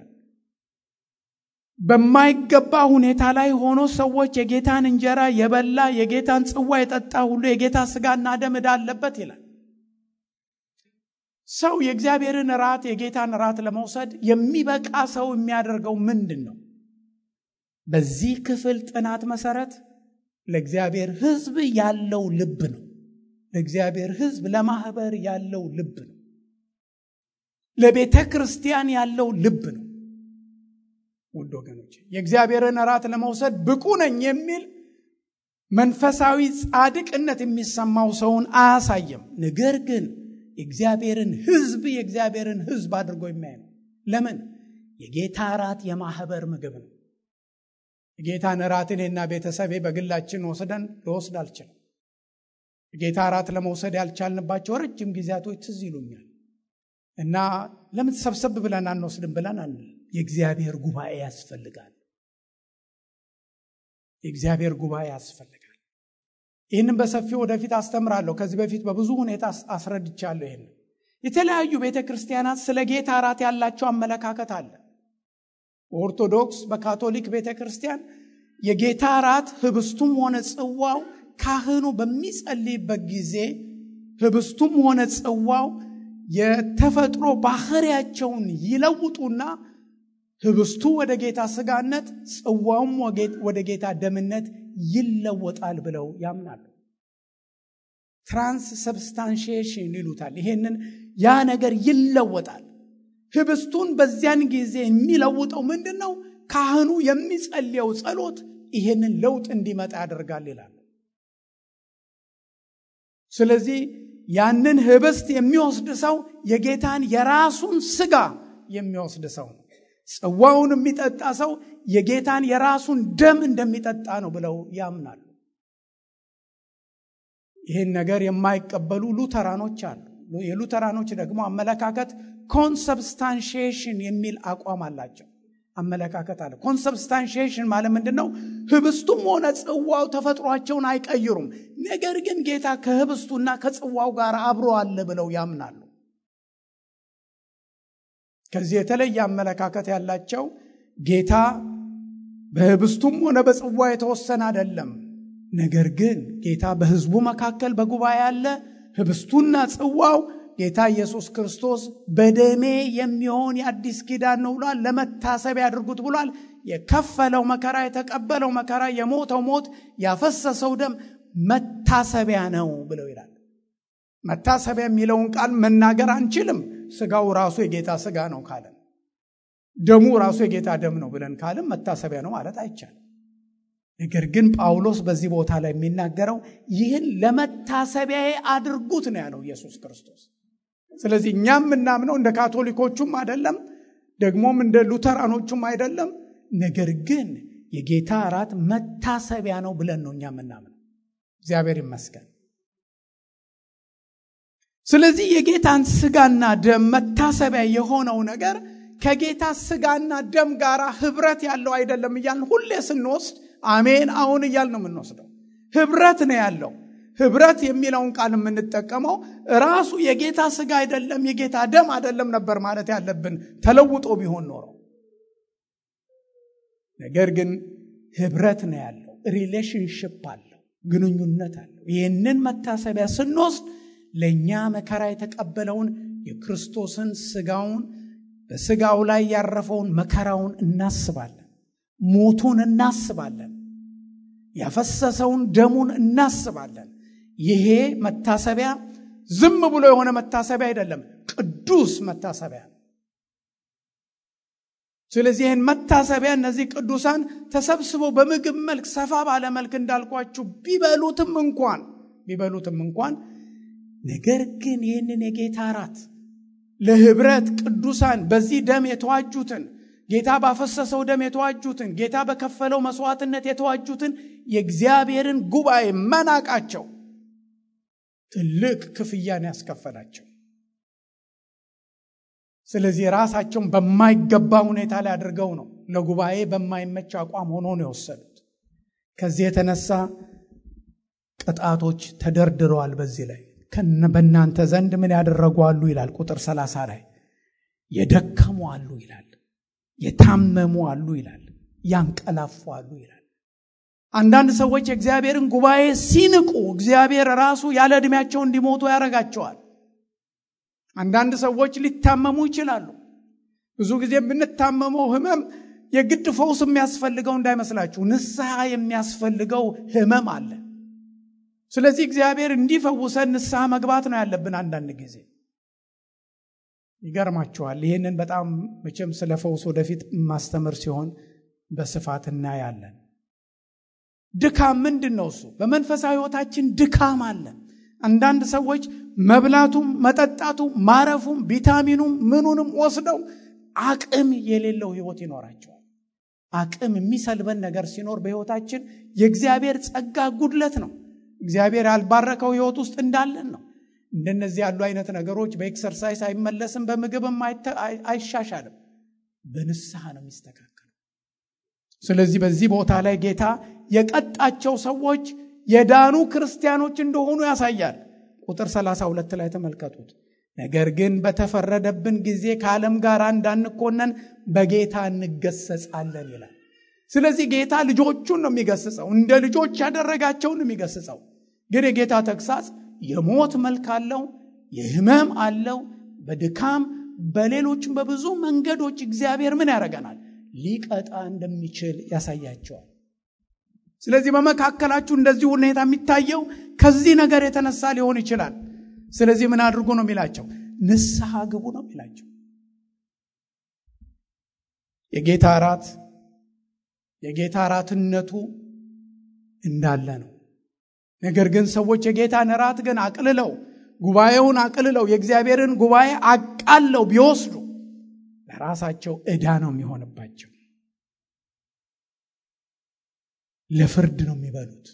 በማይገባ ሁኔታ ላይ ሆኖ ሰዎች የጌታን እንጀራ የበላ የጌታን ጽዋ የጠጣ ሁሉ የጌታ ስጋና ደም ዕዳ አለበት ይላል። ሰው የእግዚአብሔርን ራት የጌታን ራት ለመውሰድ የሚበቃ ሰው የሚያደርገው ምንድን ነው? በዚህ ክፍል ጥናት መሰረት ለእግዚአብሔር ሕዝብ ያለው ልብ ነው። ለእግዚአብሔር ሕዝብ ለማህበር ያለው ልብ ነው። ለቤተ ክርስቲያን ያለው ልብ ነው። ውድ ወገኖች የእግዚአብሔርን እራት ለመውሰድ ብቁ ነኝ የሚል መንፈሳዊ ጻድቅነት የሚሰማው ሰውን አያሳይም። ነገር ግን የእግዚአብሔርን ሕዝብ የእግዚአብሔርን ሕዝብ አድርጎ የሚያይ ነው። ለምን? የጌታ እራት የማህበር ምግብ ነው። የጌታን እራት እኔና ቤተሰቤ በግላችን ወስደን ልወስድ አልችልም። የጌታ እራት ለመውሰድ ያልቻልንባቸው ረጅም ጊዜያቶች ትዝ ይሉኛል እና ለምን ሰብሰብ ብለን አንወስድም ብለን አንል። የእግዚአብሔር ጉባኤ ያስፈልጋል። የእግዚአብሔር ጉባኤ ያስፈልጋል። ይህንም በሰፊው ወደፊት አስተምራለሁ። ከዚህ በፊት በብዙ ሁኔታ አስረድቻለሁ። ይህን የተለያዩ ቤተ ክርስቲያናት ስለ ጌታ እራት ያላቸው አመለካከት አለ። በኦርቶዶክስ በካቶሊክ ቤተ ክርስቲያን የጌታ እራት ህብስቱም ሆነ ጽዋው ካህኑ በሚጸልይበት ጊዜ ህብስቱም ሆነ ጽዋው የተፈጥሮ ባህሪያቸውን ይለውጡና ህብስቱ ወደ ጌታ ስጋነት ጽዋውም ወደ ጌታ ደምነት ይለወጣል ብለው ያምናሉ። ትራንስ ሰብስታንሺዬሽን ይሉታል። ይሄንን ያ ነገር ይለወጣል። ህብስቱን በዚያን ጊዜ የሚለውጠው ምንድን ነው? ካህኑ የሚጸልየው ጸሎት ይሄንን ለውጥ እንዲመጣ ያደርጋል ይላሉ። ስለዚህ ያንን ህብስት የሚወስድ ሰው የጌታን የራሱን ስጋ የሚወስድ ሰው ነው። ጽዋውን የሚጠጣ ሰው የጌታን የራሱን ደም እንደሚጠጣ ነው ብለው ያምናሉ። ይህን ነገር የማይቀበሉ ሉተራኖች አሉ። የሉተራኖች ደግሞ አመለካከት ኮንሰብስታንሺዬሽን የሚል አቋም አላቸው። አመለካከት አለ። ኮንሰብስታንሺዬሽን ማለት ምንድን ነው? ህብስቱም ሆነ ጽዋው ተፈጥሯቸውን አይቀይሩም። ነገር ግን ጌታ ከህብስቱና ከጽዋው ጋር አብሮ አለ ብለው ያምናሉ። ከዚህ የተለየ አመለካከት ያላቸው ጌታ በህብስቱም ሆነ በጽዋ የተወሰነ አይደለም። ነገር ግን ጌታ በህዝቡ መካከል በጉባኤ አለ። ህብስቱና ጽዋው ጌታ ኢየሱስ ክርስቶስ በደሜ የሚሆን የአዲስ ኪዳን ነው ብሏል። ለመታሰቢያ ያድርጉት ብሏል። የከፈለው መከራ፣ የተቀበለው መከራ፣ የሞተው ሞት፣ ያፈሰሰው ደም መታሰቢያ ነው ብለው ይላል። መታሰቢያ የሚለውን ቃል መናገር አንችልም። ስጋው ራሱ የጌታ ስጋ ነው ካለን፣ ደሙ ራሱ የጌታ ደም ነው ብለን ካለን መታሰቢያ ነው ማለት አይቻልም። ነገር ግን ጳውሎስ በዚህ ቦታ ላይ የሚናገረው ይህን ለመታሰቢያዬ አድርጉት ነው ያለው ኢየሱስ ክርስቶስ። ስለዚህ እኛም የምናምነው እንደ ካቶሊኮቹም አይደለም፣ ደግሞም እንደ ሉተራኖቹም አይደለም። ነገር ግን የጌታ እራት መታሰቢያ ነው ብለን ነው እኛ የምናምነው። እግዚአብሔር ይመስገን። ስለዚህ የጌታን ስጋና ደም መታሰቢያ የሆነው ነገር ከጌታ ስጋና ደም ጋር ህብረት ያለው አይደለም እያልን ሁሌ ስንወስድ አሜን አሁን እያል ነው የምንወስደው። ህብረት ነው ያለው። ህብረት የሚለውን ቃል የምንጠቀመው ራሱ የጌታ ስጋ አይደለም የጌታ ደም አይደለም ነበር ማለት ያለብን ተለውጦ ቢሆን ኖረው። ነገር ግን ህብረት ነው ያለው፣ ሪሌሽንሽፕ አለው፣ ግንኙነት አለው። ይህንን መታሰቢያ ስንወስድ ለእኛ መከራ የተቀበለውን የክርስቶስን ስጋውን በስጋው ላይ ያረፈውን መከራውን እናስባለን። ሞቱን እናስባለን። ያፈሰሰውን ደሙን እናስባለን። ይሄ መታሰቢያ ዝም ብሎ የሆነ መታሰቢያ አይደለም፣ ቅዱስ መታሰቢያ ነው። ስለዚህ ይህን መታሰቢያ እነዚህ ቅዱሳን ተሰብስበው በምግብ መልክ ሰፋ ባለ መልክ እንዳልኳችሁ ቢበሉትም እንኳን ቢበሉትም እንኳን ነገር ግን ይህንን የጌታ እራት ለህብረት ቅዱሳን በዚህ ደም የተዋጁትን ጌታ ባፈሰሰው ደም የተዋጁትን ጌታ በከፈለው መስዋዕትነት የተዋጁትን የእግዚአብሔርን ጉባኤ መናቃቸው ትልቅ ክፍያን ያስከፈላቸው። ስለዚህ ራሳቸውን በማይገባ ሁኔታ ላይ አድርገው ነው ለጉባኤ በማይመች አቋም ሆኖ ነው የወሰዱት። ከዚህ የተነሳ ቅጣቶች ተደርድረዋል። በዚህ ላይ በእናንተ ዘንድ ምን ያደረጉ አሉ ይላል። ቁጥር ሰላሳ ላይ የደከሙ አሉ ይላል። የታመሙ አሉ ይላል። ያንቀላፉ አሉ ይላል። አንዳንድ ሰዎች የእግዚአብሔርን ጉባኤ ሲንቁ እግዚአብሔር ራሱ ያለ ዕድሜያቸው እንዲሞቱ ያደርጋቸዋል። አንዳንድ ሰዎች ሊታመሙ ይችላሉ። ብዙ ጊዜ የምንታመመው ህመም የግድ ፈውስ የሚያስፈልገው እንዳይመስላችሁ፣ ንስሐ የሚያስፈልገው ህመም አለ። ስለዚህ እግዚአብሔር እንዲፈውሰን ንስሐ መግባት ነው ያለብን። አንዳንድ ጊዜ ይገርማችኋል። ይህንን በጣም መቼም ስለ ፈውስ ወደፊት ማስተምር ሲሆን በስፋት እናያለን። ድካም ምንድን ነው? እሱ በመንፈሳዊ ህይወታችን ድካም አለ። አንዳንድ ሰዎች መብላቱም፣ መጠጣቱም፣ ማረፉም፣ ቪታሚኑም ምኑንም ወስደው አቅም የሌለው ህይወት ይኖራቸዋል። አቅም የሚሰልበን ነገር ሲኖር በህይወታችን የእግዚአብሔር ጸጋ ጉድለት ነው። እግዚአብሔር ያልባረከው ህይወት ውስጥ እንዳለን ነው። እንደነዚህ ያሉ አይነት ነገሮች በኤክሰርሳይዝ አይመለስም፣ በምግብም አይሻሻልም። በንስሐ ነው የሚስተካከለው። ስለዚህ በዚህ ቦታ ላይ ጌታ የቀጣቸው ሰዎች የዳኑ ክርስቲያኖች እንደሆኑ ያሳያል። ቁጥር 32 ላይ ተመልከቱት። ነገር ግን በተፈረደብን ጊዜ ከዓለም ጋር እንዳንኮነን በጌታ እንገሰጻለን ይላል። ስለዚህ ጌታ ልጆቹን ነው የሚገስጸው፣ እንደ ልጆች ያደረጋቸውን የሚገስጸው። ግን የጌታ ተግሳጽ የሞት መልክ አለው፣ የህመም አለው። በድካም በሌሎችም በብዙ መንገዶች እግዚአብሔር ምን ያደርገናል? ሊቀጣ እንደሚችል ያሳያቸዋል። ስለዚህ በመካከላችሁ እንደዚህ ሁኔታ የሚታየው ከዚህ ነገር የተነሳ ሊሆን ይችላል። ስለዚህ ምን አድርጉ ነው የሚላቸው? ንስሐ ግቡ ነው የሚላቸው። የጌታ እራት የጌታ እራትነቱ እንዳለ ነው። ነገር ግን ሰዎች የጌታን እራት ግን አቅልለው ጉባኤውን አቅልለው የእግዚአብሔርን ጉባኤ አቃለው ቢወስዱ ለራሳቸው ዕዳ ነው የሚሆንባቸው። ለፍርድ ነው የሚበሉት።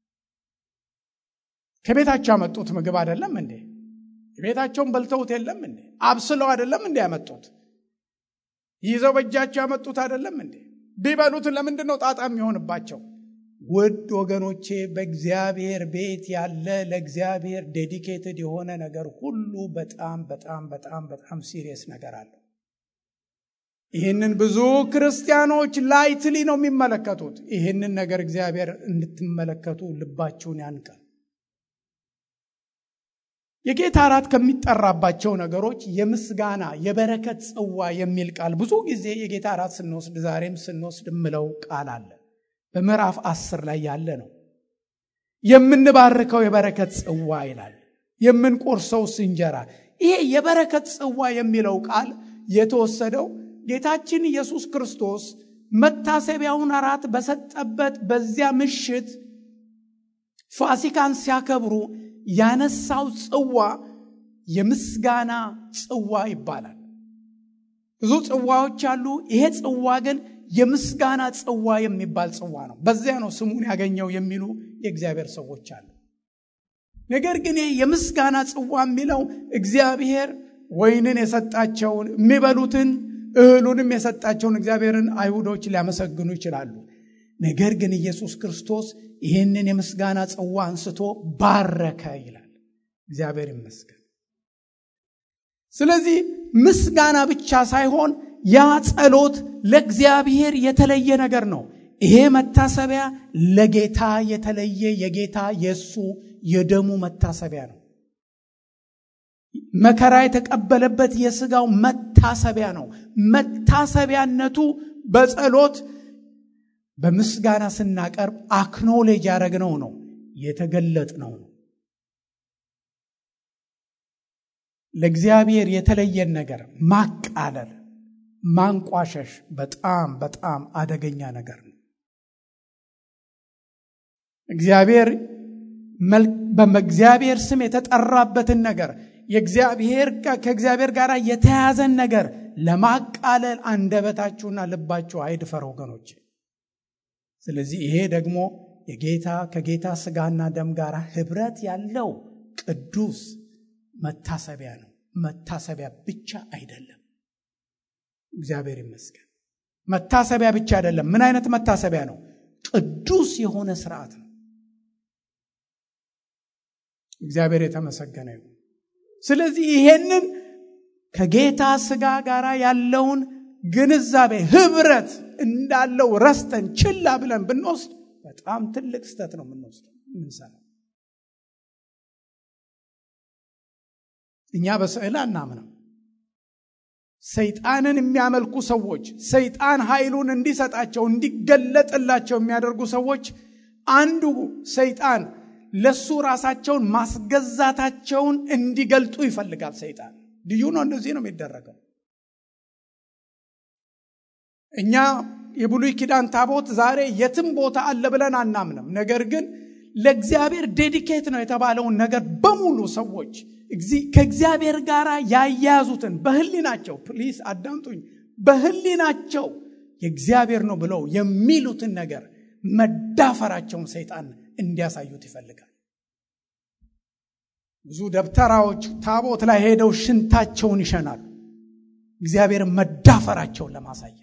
ከቤታቸው ያመጡት ምግብ አይደለም እንዴ? ቤታቸውን በልተውት የለም እንዴ? አብስለው አይደለም እንዴ ያመጡት? ይዘው በእጃቸው ያመጡት አይደለም እንዴ? ቢበሉት ለምንድን ነው ጣጣ የሚሆንባቸው? ውድ ወገኖቼ በእግዚአብሔር ቤት ያለ ለእግዚአብሔር ዴዲኬትድ የሆነ ነገር ሁሉ በጣም በጣም በጣም በጣም ሲሪየስ ነገር አለው። ይህንን ብዙ ክርስቲያኖች ላይትሊ ነው የሚመለከቱት። ይህንን ነገር እግዚአብሔር እንድትመለከቱ ልባችሁን ያንቃል። የጌታ እራት ከሚጠራባቸው ነገሮች የምስጋና የበረከት ጽዋ የሚል ቃል ብዙ ጊዜ የጌታ እራት ስንወስድ ዛሬም ስንወስድ የምለው ቃል አለ። በምዕራፍ አስር ላይ ያለ ነው። የምንባርከው የበረከት ጽዋ ይላል። የምንቆርሰው እንጀራ። ይሄ የበረከት ጽዋ የሚለው ቃል የተወሰደው ጌታችን ኢየሱስ ክርስቶስ መታሰቢያውን እራት በሰጠበት በዚያ ምሽት ፋሲካን ሲያከብሩ ያነሳው ጽዋ የምስጋና ጽዋ ይባላል። ብዙ ጽዋዎች አሉ። ይሄ ጽዋ ግን የምስጋና ጽዋ የሚባል ጽዋ ነው። በዚያ ነው ስሙን ያገኘው የሚሉ የእግዚአብሔር ሰዎች አሉ። ነገር ግን ይህ የምስጋና ጽዋ የሚለው እግዚአብሔር ወይንን የሰጣቸውን የሚበሉትን እህሉንም የሰጣቸውን እግዚአብሔርን አይሁዶች ሊያመሰግኑ ይችላሉ። ነገር ግን ኢየሱስ ክርስቶስ ይህንን የምስጋና ጽዋ አንስቶ ባረከ ይላል። እግዚአብሔር ይመስገን። ስለዚህ ምስጋና ብቻ ሳይሆን ያ ጸሎት ለእግዚአብሔር የተለየ ነገር ነው። ይሄ መታሰቢያ ለጌታ የተለየ የጌታ የእሱ የደሙ መታሰቢያ ነው። መከራ የተቀበለበት የስጋው መታሰቢያ ነው። መታሰቢያነቱ በጸሎት በምስጋና ስናቀርብ አክኖሌጅ ያደረግነው ነው የተገለጥነው ነው። ለእግዚአብሔር የተለየን ነገር ማቃለል፣ ማንቋሸሽ በጣም በጣም አደገኛ ነገር ነው። እግዚአብሔር በእግዚአብሔር ስም የተጠራበትን ነገር የእግዚአብሔር ከእግዚአብሔር ጋር የተያዘን ነገር ለማቃለል አንደበታችሁና ልባችሁ አይድፈር ወገኖች። ስለዚህ ይሄ ደግሞ የጌታ ከጌታ ስጋና ደም ጋር ህብረት ያለው ቅዱስ መታሰቢያ ነው። መታሰቢያ ብቻ አይደለም። እግዚአብሔር ይመስገን። መታሰቢያ ብቻ አይደለም። ምን አይነት መታሰቢያ ነው? ቅዱስ የሆነ ስርዓት ነው። እግዚአብሔር የተመሰገነ ይሁን። ስለዚህ ይሄንን ከጌታ ስጋ ጋር ያለውን ግንዛቤ ህብረት እንዳለው ረስተን ችላ ብለን ብንወስድ በጣም ትልቅ ስተት ነው የምንወስደው የምንሰራው። እኛ በስዕል አናምንም። ሰይጣንን የሚያመልኩ ሰዎች ሰይጣን ኃይሉን እንዲሰጣቸው እንዲገለጥላቸው የሚያደርጉ ሰዎች አንዱ ሰይጣን ለሱ ራሳቸውን ማስገዛታቸውን እንዲገልጡ ይፈልጋል። ሰይጣን ልዩ ነው። እንደዚህ ነው የሚደረገው። እኛ የብሉይ ኪዳን ታቦት ዛሬ የትም ቦታ አለ ብለን አናምንም። ነገር ግን ለእግዚአብሔር ዴዲኬት ነው የተባለውን ነገር በሙሉ ሰዎች ከእግዚአብሔር ጋር ያያያዙትን በህሊናቸው ፕሊስ አዳምጡኝ፣ በህሊናቸው የእግዚአብሔር ነው ብለው የሚሉትን ነገር መዳፈራቸውን ሰይጣን እንዲያሳዩት ይፈልጋል። ብዙ ደብተራዎች ታቦት ላይ ሄደው ሽንታቸውን ይሸናሉ፣ እግዚአብሔርን መዳፈራቸውን ለማሳየት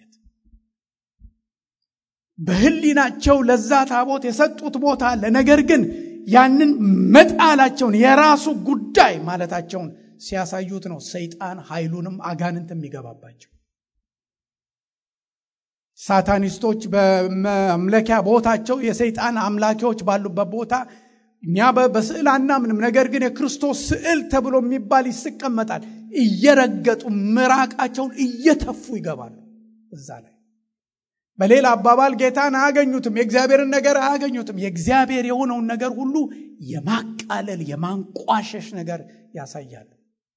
በህሊናቸው ለዛ ታቦት የሰጡት ቦታ አለ። ነገር ግን ያንን መጣላቸውን የራሱ ጉዳይ ማለታቸውን ሲያሳዩት ነው ሰይጣን ኃይሉንም አጋንንት የሚገባባቸው። ሳታኒስቶች በመምለኪያ ቦታቸው የሰይጣን አምላኪዎች ባሉበት ቦታ እኛ በስዕል አናምንም። ነገር ግን የክርስቶስ ስዕል ተብሎ የሚባል ይስቀመጣል። እየረገጡ ምራቃቸውን እየተፉ ይገባሉ እዛ ላይ። በሌላ አባባል ጌታን አያገኙትም፣ የእግዚአብሔርን ነገር አያገኙትም። የእግዚአብሔር የሆነውን ነገር ሁሉ የማቃለል የማንቋሸሽ ነገር ያሳያሉ።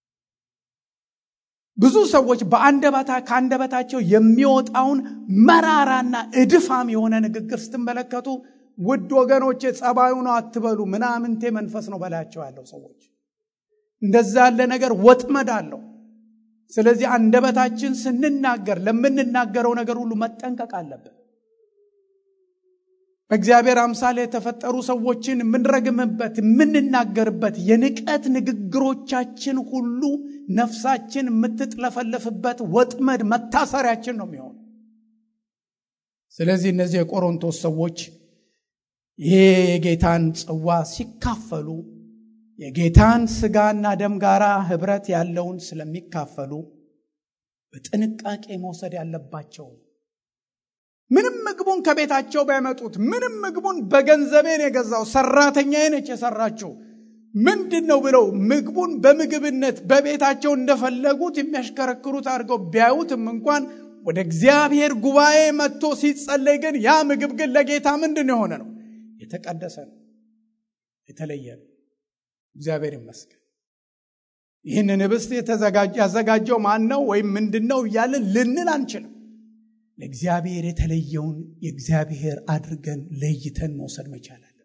ብዙ ሰዎች በአንደበታ ከአንደበታቸው የሚወጣውን መራራና እድፋም የሆነ ንግግር ስትመለከቱ ውድ ወገኖቼ ጸባዩ ነው አትበሉ፣ ምናምንቴ መንፈስ ነው በላያቸው ያለው ሰዎች እንደዛ ያለ ነገር ወጥመድ አለው። ስለዚህ አንደበታችን ስንናገር ለምንናገረው ነገር ሁሉ መጠንቀቅ አለብን። በእግዚአብሔር አምሳል የተፈጠሩ ሰዎችን የምንረግምበት የምንናገርበት የንቀት ንግግሮቻችን ሁሉ ነፍሳችን የምትጥለፈለፍበት ወጥመድ መታሰሪያችን ነው የሚሆን። ስለዚህ እነዚህ የቆሮንቶስ ሰዎች ይሄ የጌታን ጽዋ ሲካፈሉ የጌታን ስጋና ደም ጋራ ህብረት ያለውን ስለሚካፈሉ በጥንቃቄ መውሰድ ያለባቸው ምንም ምግቡን ከቤታቸው ቢያመጡት ምንም ምግቡን በገንዘቤን የገዛው ሰራተኛዬ ነች የሰራችው ምንድን ነው ብለው ምግቡን በምግብነት በቤታቸው እንደፈለጉት የሚያሽከረክሩት አድርገው ቢያዩትም እንኳን ወደ እግዚአብሔር ጉባኤ መጥቶ ሲጸለይ ግን ያ ምግብ ግን ለጌታ ምንድን የሆነ ነው? የተቀደሰ ነው፣ የተለየ ነው። እግዚአብሔር ይመስገን። ይህንን ህብስት ያዘጋጀው ማን ነው ወይም ምንድን ነው እያለን ልንል አንችልም። ለእግዚአብሔር የተለየውን የእግዚአብሔር አድርገን ለይተን መውሰድ መቻል አለብን።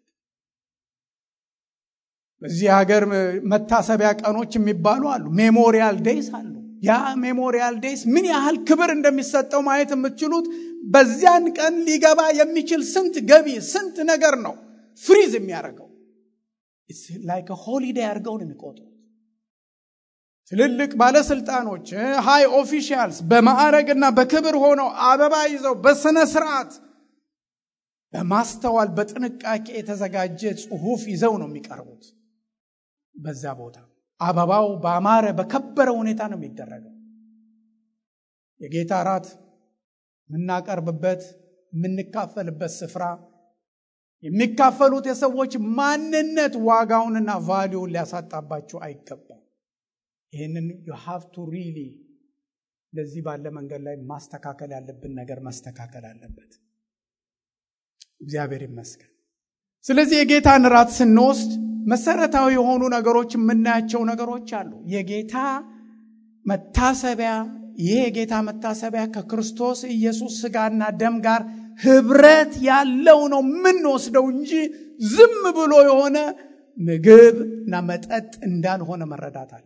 በዚህ ሀገር መታሰቢያ ቀኖች የሚባሉ አሉ፣ ሜሞሪያል ዴይስ አሉ። ያ ሜሞሪያል ዴይስ ምን ያህል ክብር እንደሚሰጠው ማየት የምትችሉት በዚያን ቀን ሊገባ የሚችል ስንት ገቢ ስንት ነገር ነው ፍሪዝ የሚያደርገው ላይክ ሆሊዴይ አድርገው ነው የሚቆጥሩት። ትልልቅ ባለስልጣኖች ሃይ ኦፊሻልስ በማዕረግና በክብር ሆነው አበባ ይዘው በስነ ስርዓት በማስተዋል በጥንቃቄ የተዘጋጀ ጽሁፍ ይዘው ነው የሚቀርቡት። በዛ ቦታ አበባው በአማረ በከበረ ሁኔታ ነው የሚደረገው። የጌታ እራት የምናቀርብበት የምንካፈልበት ስፍራ የሚካፈሉት የሰዎች ማንነት ዋጋውንና ቫሊውን ሊያሳጣባቸው አይገባም። ይህንን ዩ ሃቭ ቱ ሪሊ ለዚህ ባለ መንገድ ላይ ማስተካከል ያለብን ነገር ማስተካከል አለበት። እግዚአብሔር ይመስገን። ስለዚህ የጌታን ራት ስንወስድ መሰረታዊ የሆኑ ነገሮች የምናያቸው ነገሮች አሉ። የጌታ መታሰቢያ ይህ የጌታ መታሰቢያ ከክርስቶስ ኢየሱስ ስጋና ደም ጋር ህብረት ያለው ነው የምንወስደው እንጂ ዝም ብሎ የሆነ ምግብ እና መጠጥ እንዳልሆነ መረዳት አለብን።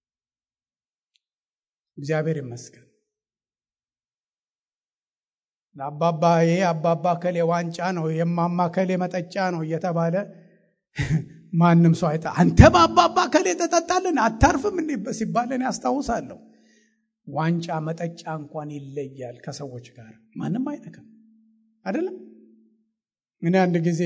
እግዚአብሔር ይመስገን። ለአባባ ይሄ አባባ ከሌ ዋንጫ ነው የማማ ከሌ መጠጫ ነው እየተባለ ማንም ሰው አይታ አንተ በአባባ ከሌ ተጠጣልን አታርፍም እንዴ ሲባለን ያስታውሳለሁ። ዋንጫ መጠጫ እንኳን ይለያል ከሰዎች ጋር ማንም አይነካም አይደለም እኔ አንድ ጊዜ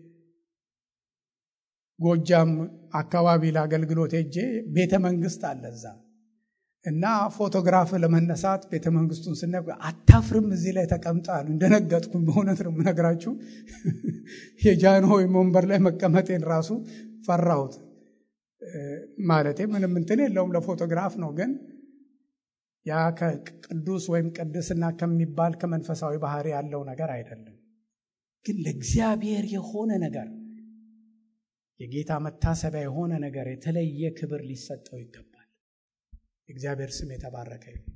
ጎጃም አካባቢ ለአገልግሎት ሄጄ ቤተ መንግስት አለ እዛ እና ፎቶግራፍ ለመነሳት ቤተ መንግስቱን ስና አታፍርም እዚህ ላይ ተቀምጣሉ እንደነገጥኩኝ በእውነት ነው የምነግራችሁ የጃንሆይ ወንበር ላይ መቀመጤን ራሱ ፈራሁት ማለቴ ምንም እንትን የለውም ለፎቶግራፍ ነው ግን ያ ከቅዱስ ወይም ቅድስና ከሚባል ከመንፈሳዊ ባህሪ ያለው ነገር አይደለም ግን ለእግዚአብሔር የሆነ ነገር የጌታ መታሰቢያ የሆነ ነገር የተለየ ክብር ሊሰጠው ይገባል እግዚአብሔር ስም የተባረከ ይሁን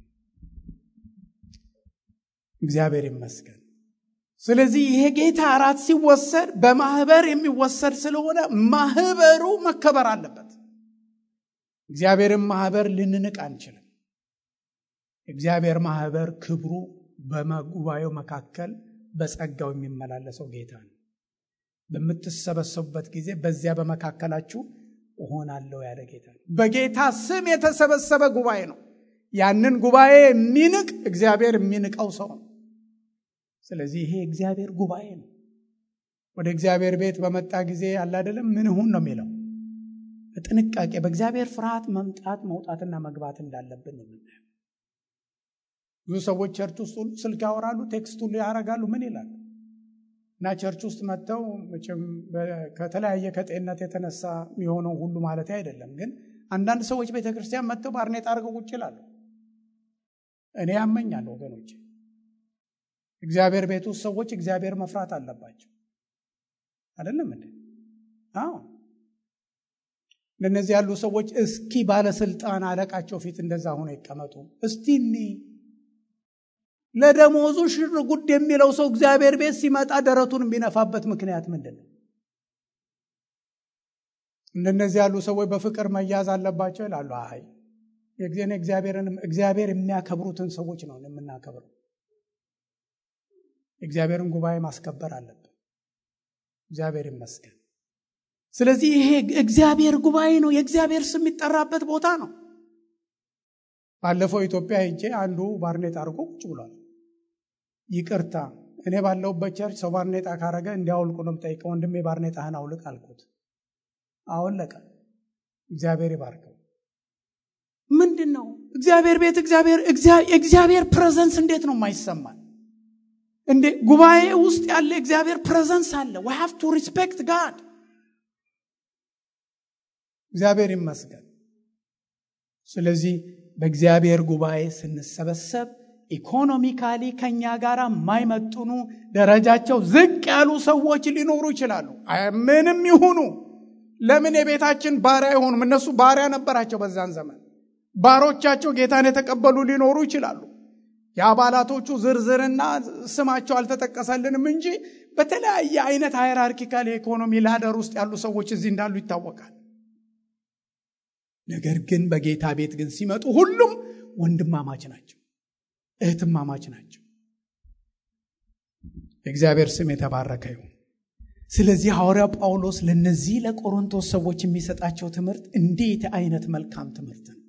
እግዚአብሔር ይመስገን ስለዚህ ይሄ ጌታ እራት ሲወሰድ በማህበር የሚወሰድ ስለሆነ ማህበሩ መከበር አለበት እግዚአብሔርን ማህበር ልንንቅ አንችልም እግዚአብሔር ማህበር ክብሩ በጉባኤው መካከል በጸጋው የሚመላለሰው ጌታ ነው በምትሰበሰቡበት ጊዜ በዚያ በመካከላችሁ እሆናለሁ ያለ ጌታ ነው በጌታ ስም የተሰበሰበ ጉባኤ ነው ያንን ጉባኤ የሚንቅ እግዚአብሔር የሚንቀው ሰው ነው ስለዚህ ይሄ እግዚአብሔር ጉባኤ ነው ወደ እግዚአብሔር ቤት በመጣ ጊዜ አለ አይደለም ምን ሁን ነው የሚለው በጥንቃቄ በእግዚአብሔር ፍርሃት መምጣት መውጣትና መግባት እንዳለብን ነው የምናየው ብዙ ሰዎች ቸርች ውስጥ ሁሉ ስልክ ያወራሉ ቴክስት ሁሉ ያደርጋሉ ምን ይላሉ እና ቸርች ውስጥ መጥተው መቼም ከተለያየ ከጤንነት የተነሳ የሚሆነው ሁሉ ማለት አይደለም ግን አንዳንድ ሰዎች ቤተክርስቲያን መጥተው ባርኔጣ አድርገው ቁጭ ይላሉ እኔ ያመኛል ወገኖች እግዚአብሔር ቤት ውስጥ ሰዎች እግዚአብሔር መፍራት አለባቸው አይደለም እንዴ አዎ ለእነዚህ ያሉ ሰዎች እስኪ ባለስልጣን አለቃቸው ፊት እንደዛ ሆኖ ይቀመጡ እስቲ እኒ ለደሞዙ ሽር ጉድ የሚለው ሰው እግዚአብሔር ቤት ሲመጣ ደረቱን የሚነፋበት ምክንያት ምንድን ነው እንደነዚህ ያሉ ሰዎች በፍቅር መያዝ አለባቸው ይላሉ አይ እግዚአብሔር የሚያከብሩትን ሰዎች ነው የምናከብረው እግዚአብሔርን ጉባኤ ማስከበር አለብን እግዚአብሔር ይመስገን ስለዚህ ይሄ እግዚአብሔር ጉባኤ ነው የእግዚአብሔር ስም የሚጠራበት ቦታ ነው ባለፈው ኢትዮጵያ ሄጄ አንዱ ባርኔጣ አድርጎ ቁጭ ብሏል ይቅርታ እኔ ባለሁበት ቸርች ሰው ባርኔጣ ካረገ እንዲያውልቁ ነው የምጠይቀው ወንድሜ ባርኔጣህን አውልቅ አልኩት አወለቀ እግዚአብሔር ይባርከው ምንድን ነው እግዚአብሔር ቤት እግዚአብሔር የእግዚአብሔር ፕሬዘንስ እንዴት ነው የማይሰማል እንዴ ጉባኤ ውስጥ ያለ እግዚአብሔር ፕሬዘንስ አለ ዊ ሃቭ ቱ ሪስፔክት ጋድ እግዚአብሔር ይመስገን ስለዚህ በእግዚአብሔር ጉባኤ ስንሰበሰብ ኢኮኖሚካሊ ከኛ ጋር የማይመጥኑ ደረጃቸው ዝቅ ያሉ ሰዎች ሊኖሩ ይችላሉ ምንም ይሁኑ ለምን የቤታችን ባሪያ አይሆኑም እነሱ ባሪያ ነበራቸው በዛን ዘመን ባሮቻቸው ጌታን የተቀበሉ ሊኖሩ ይችላሉ የአባላቶቹ ዝርዝርና ስማቸው አልተጠቀሰልንም እንጂ በተለያየ አይነት ሃይራርኪካል የኢኮኖሚ ላደር ውስጥ ያሉ ሰዎች እዚህ እንዳሉ ይታወቃል ነገር ግን በጌታ ቤት ግን ሲመጡ ሁሉም ወንድማማች ናቸው እህትማማች ናቸው የእግዚአብሔር ስም የተባረከ ይሁን ስለዚህ ሐዋርያ ጳውሎስ ለነዚህ ለቆሮንቶስ ሰዎች የሚሰጣቸው ትምህርት እንዴት አይነት መልካም ትምህርት ነው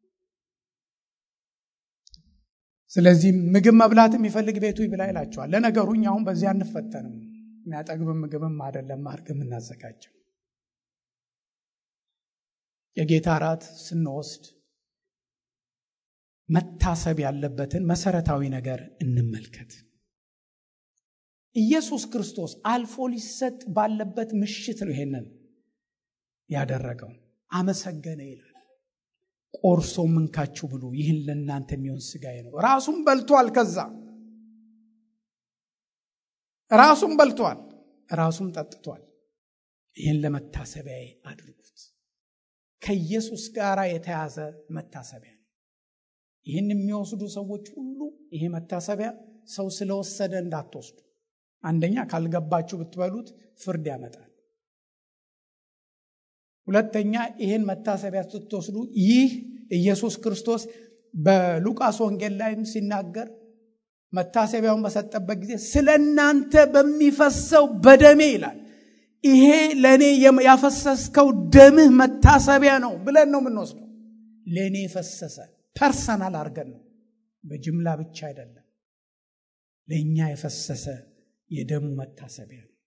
ስለዚህ ምግብ መብላት የሚፈልግ ቤቱ ይብላ ይላቸዋል ለነገሩ እኛ አሁን በዚህ አንፈተንም የሚያጠግብ ምግብም አይደለም ማርግ የምናዘጋጀው የጌታ ራት ስንወስድ መታሰብ ያለበትን መሰረታዊ ነገር እንመልከት ኢየሱስ ክርስቶስ አልፎ ሊሰጥ ባለበት ምሽት ነው ይሄንን ያደረገው አመሰገነ ይላል ቆርሶ ምንካችሁ ብሉ ይህን ለእናንተ የሚሆን ስጋዬ ነው ራሱም በልቷል ከዛ ራሱም በልቷል ራሱም ጠጥቷል ይህን ለመታሰቢያ አድርጉት ከኢየሱስ ጋር የተያዘ መታሰቢያ ነው ይህን የሚወስዱ ሰዎች ሁሉ ይሄ መታሰቢያ ሰው ስለወሰደ እንዳትወስዱ አንደኛ ካልገባችሁ ብትበሉት ፍርድ ያመጣል ሁለተኛ ይህን መታሰቢያ ስትወስዱ ይህ ኢየሱስ ክርስቶስ በሉቃስ ወንጌል ላይም ሲናገር መታሰቢያውን በሰጠበት ጊዜ ስለ እናንተ በሚፈሰው በደሜ ይላል ይሄ ለእኔ ያፈሰስከው ደምህ መታሰቢያ ነው ብለን ነው የምንወስደው ለእኔ ፈሰሰ ፐርሰናል አድርገን ነው። በጅምላ ብቻ አይደለም። ለእኛ የፈሰሰ የደሙ መታሰቢያ ነው።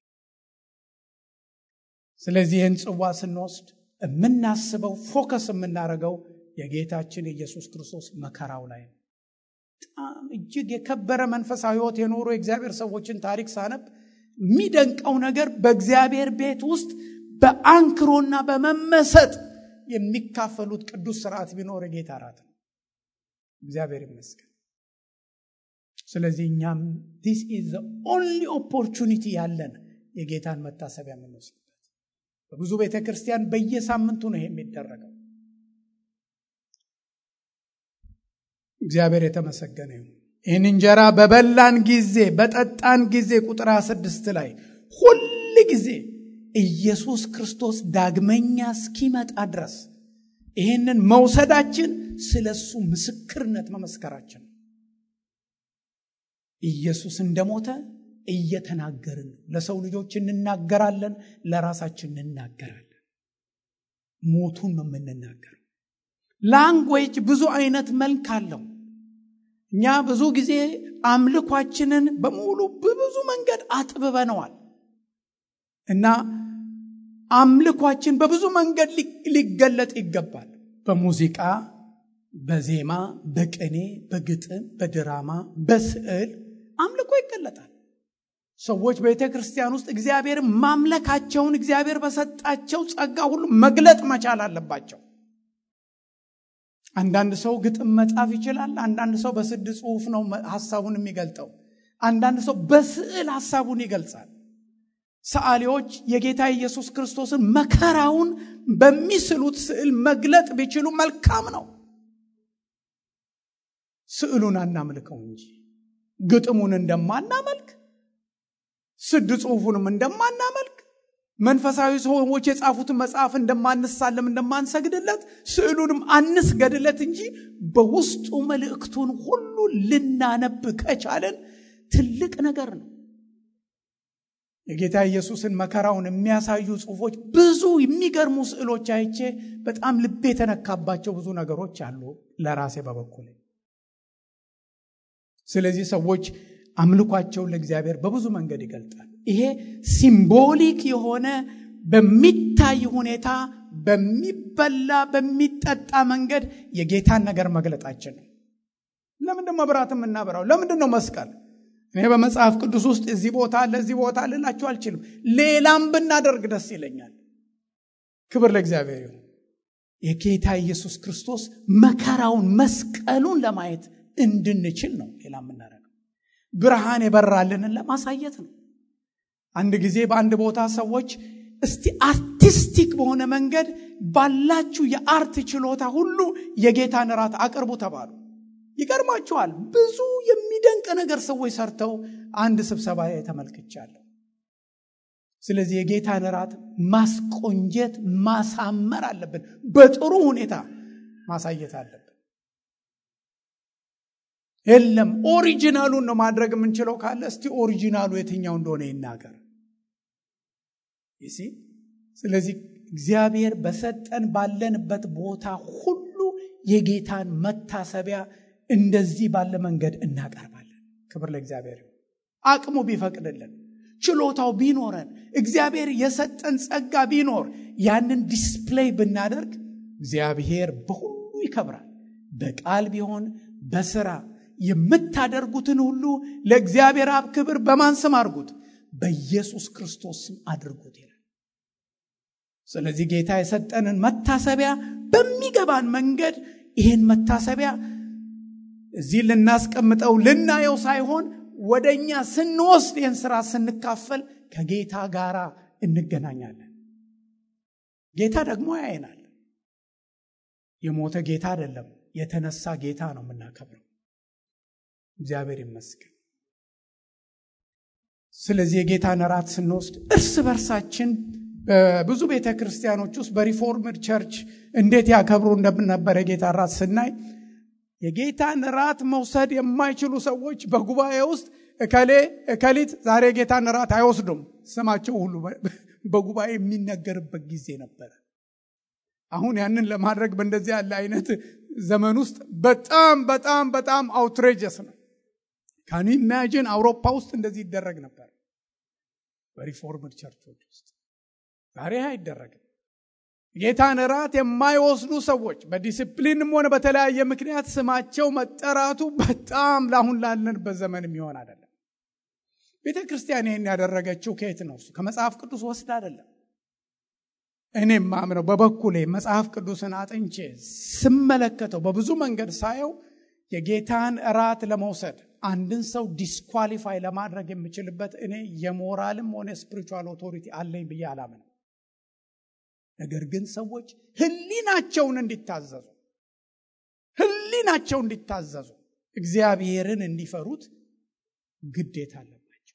ስለዚህ ይህን ጽዋ ስንወስድ የምናስበው ፎከስ የምናደርገው የጌታችን የኢየሱስ ክርስቶስ መከራው ላይ ነው። በጣም እጅግ የከበረ መንፈሳዊ ሕይወት የኖሩ የእግዚአብሔር ሰዎችን ታሪክ ሳነብ የሚደንቀው ነገር በእግዚአብሔር ቤት ውስጥ በአንክሮና በመመሰጥ የሚካፈሉት ቅዱስ ስርዓት ቢኖር የጌታ እራት ነው። እግዚአብሔር ይመስገን። ስለዚህ እኛም ዲስ ኢዝ ኦንሊ ኦፖርቹኒቲ ያለን የጌታን መታሰቢያ የምንወስድበት። በብዙ ቤተ ክርስቲያን በየሳምንቱ ነው ይሄ የሚደረገው። እግዚአብሔር የተመሰገነ ይሁን። ይህን እንጀራ በበላን ጊዜ በጠጣን ጊዜ ቁጥር 26 ላይ ሁል ጊዜ ኢየሱስ ክርስቶስ ዳግመኛ እስኪመጣ ድረስ ይህንን መውሰዳችን ስለ እሱ ምስክርነት መመስከራችን ነው። ኢየሱስ እንደሞተ እየተናገርን ነው። ለሰው ልጆች እንናገራለን፣ ለራሳችን እንናገራለን። ሞቱን ነው የምንናገረው። ላንጉዌጅ ብዙ አይነት መልክ አለው። እኛ ብዙ ጊዜ አምልኳችንን በሙሉ በብዙ መንገድ አጥብበነዋል እና አምልኳችን በብዙ መንገድ ሊገለጥ ይገባል። በሙዚቃ፣ በዜማ፣ በቅኔ፣ በግጥም፣ በድራማ፣ በስዕል አምልኮ ይገለጣል። ሰዎች በቤተ ክርስቲያን ውስጥ እግዚአብሔርን ማምለካቸውን እግዚአብሔር በሰጣቸው ጸጋ ሁሉ መግለጥ መቻል አለባቸው። አንዳንድ ሰው ግጥም መጻፍ ይችላል። አንዳንድ ሰው በስድ ጽሑፍ ነው ሀሳቡን የሚገልጠው። አንዳንድ ሰው በስዕል ሀሳቡን ይገልጻል። ሰዓሊዎች የጌታ ኢየሱስ ክርስቶስን መከራውን በሚስሉት ስዕል መግለጥ ቢችሉ መልካም ነው። ስዕሉን አናምልከው እንጂ ግጥሙን እንደማናመልክ ስድ ጽሑፉንም እንደማናመልክ መንፈሳዊ ሰዎች የጻፉትን መጽሐፍ እንደማንሳለም እንደማንሰግድለት ስዕሉንም አንስገድለት እንጂ በውስጡ መልእክቱን ሁሉ ልናነብ ከቻለን ትልቅ ነገር ነው። የጌታ ኢየሱስን መከራውን የሚያሳዩ ጽሑፎች፣ ብዙ የሚገርሙ ስዕሎች አይቼ በጣም ልቤ የተነካባቸው ብዙ ነገሮች አሉ ለራሴ በበኩል። ስለዚህ ሰዎች አምልኳቸውን ለእግዚአብሔር በብዙ መንገድ ይገልጣል። ይሄ ሲምቦሊክ የሆነ በሚታይ ሁኔታ በሚበላ በሚጠጣ መንገድ የጌታን ነገር መግለጣችን ነው። ለምንድን መብራት የምናበራው? ለምንድን ነው መስቀል? እኔ በመጽሐፍ ቅዱስ ውስጥ እዚህ ቦታ አለ እዚህ ቦታ ልላችሁ አልችልም። ሌላም ብናደርግ ደስ ይለኛል። ክብር ለእግዚአብሔር ይሁን። የጌታ ኢየሱስ ክርስቶስ መከራውን መስቀሉን ለማየት እንድንችል ነው ሌላ የምናደርገው ብርሃን የበራልንን ለማሳየት ነው። አንድ ጊዜ በአንድ ቦታ ሰዎች እስቲ አርቲስቲክ በሆነ መንገድ ባላችሁ የአርት ችሎታ ሁሉ የጌታን እራት አቅርቡ ተባሉ። ይገርማችኋል፣ ብዙ የሚደንቅ ነገር ሰዎች ሰርተው አንድ ስብሰባ ተመልክቻለሁ። ስለዚህ የጌታን እራት ማስቆንጀት ማሳመር አለብን። በጥሩ ሁኔታ ማሳየት አለብን። የለም ኦሪጂናሉን ነው ማድረግ የምንችለው ካለ እስቲ ኦሪጂናሉ የትኛው እንደሆነ ይናገር። ይሲ ስለዚህ እግዚአብሔር በሰጠን ባለንበት ቦታ ሁሉ የጌታን መታሰቢያ እንደዚህ ባለ መንገድ እናቀርባለን። ክብር ለእግዚአብሔር። አቅሙ ቢፈቅድልን፣ ችሎታው ቢኖረን፣ እግዚአብሔር የሰጠን ጸጋ ቢኖር ያንን ዲስፕሌይ ብናደርግ እግዚአብሔር በሁሉ ይከብራል። በቃል ቢሆን በስራ የምታደርጉትን ሁሉ ለእግዚአብሔር አብ ክብር በማን ስም አድርጉት? በኢየሱስ ክርስቶስ ስም አድርጉት ይላል። ስለዚህ ጌታ የሰጠንን መታሰቢያ በሚገባን መንገድ ይህን መታሰቢያ እዚህ ልናስቀምጠው ልናየው ሳይሆን ወደ እኛ ስንወስድ ይህን ስራ ስንካፈል ከጌታ ጋር እንገናኛለን። ጌታ ደግሞ ያየናል። የሞተ ጌታ አይደለም፣ የተነሳ ጌታ ነው የምናከብረው። እግዚአብሔር ይመስገን። ስለዚህ የጌታን እራት ስንወስድ እርስ በርሳችን በብዙ ቤተ ክርስቲያኖች ውስጥ በሪፎርምድ ቸርች እንዴት ያከብሩ እንደነበረ የጌታ እራት ስናይ የጌታን እራት መውሰድ የማይችሉ ሰዎች በጉባኤ ውስጥ እከሌ እከሊት ዛሬ የጌታን እራት አይወስዱም፣ ስማቸው ሁሉ በጉባኤ የሚነገርበት ጊዜ ነበረ። አሁን ያንን ለማድረግ በእንደዚህ ያለ አይነት ዘመን ውስጥ በጣም በጣም በጣም አውትሬጀስ ነው። ካን ኢማጂን አውሮፓ ውስጥ እንደዚህ ይደረግ ነበር በሪፎርምድ ቸርቾች ውስጥ። ዛሬ አይደረግም። ጌታን እራት የማይወስዱ ሰዎች በዲስፕሊንም ሆነ በተለያየ ምክንያት ስማቸው መጠራቱ በጣም ለአሁን ላለንበት ዘመን የሚሆን አይደለም። ቤተ ክርስቲያን ይህን ያደረገችው ከየት ነው? እሱ ከመጽሐፍ ቅዱስ ወስድ አይደለም። እኔም ማምነው በበኩሌ መጽሐፍ ቅዱስን አጥንቼ ስመለከተው በብዙ መንገድ ሳየው የጌታን እራት ለመውሰድ አንድን ሰው ዲስኳሊፋይ ለማድረግ የምችልበት እኔ የሞራልም ሆነ ስፒሪቹዋል ኦቶሪቲ አለኝ ብዬ አላምንም። ነገር ግን ሰዎች ሕሊናቸውን እንዲታዘዙ ሕሊናቸው እንዲታዘዙ እግዚአብሔርን እንዲፈሩት ግዴታ አለባቸው።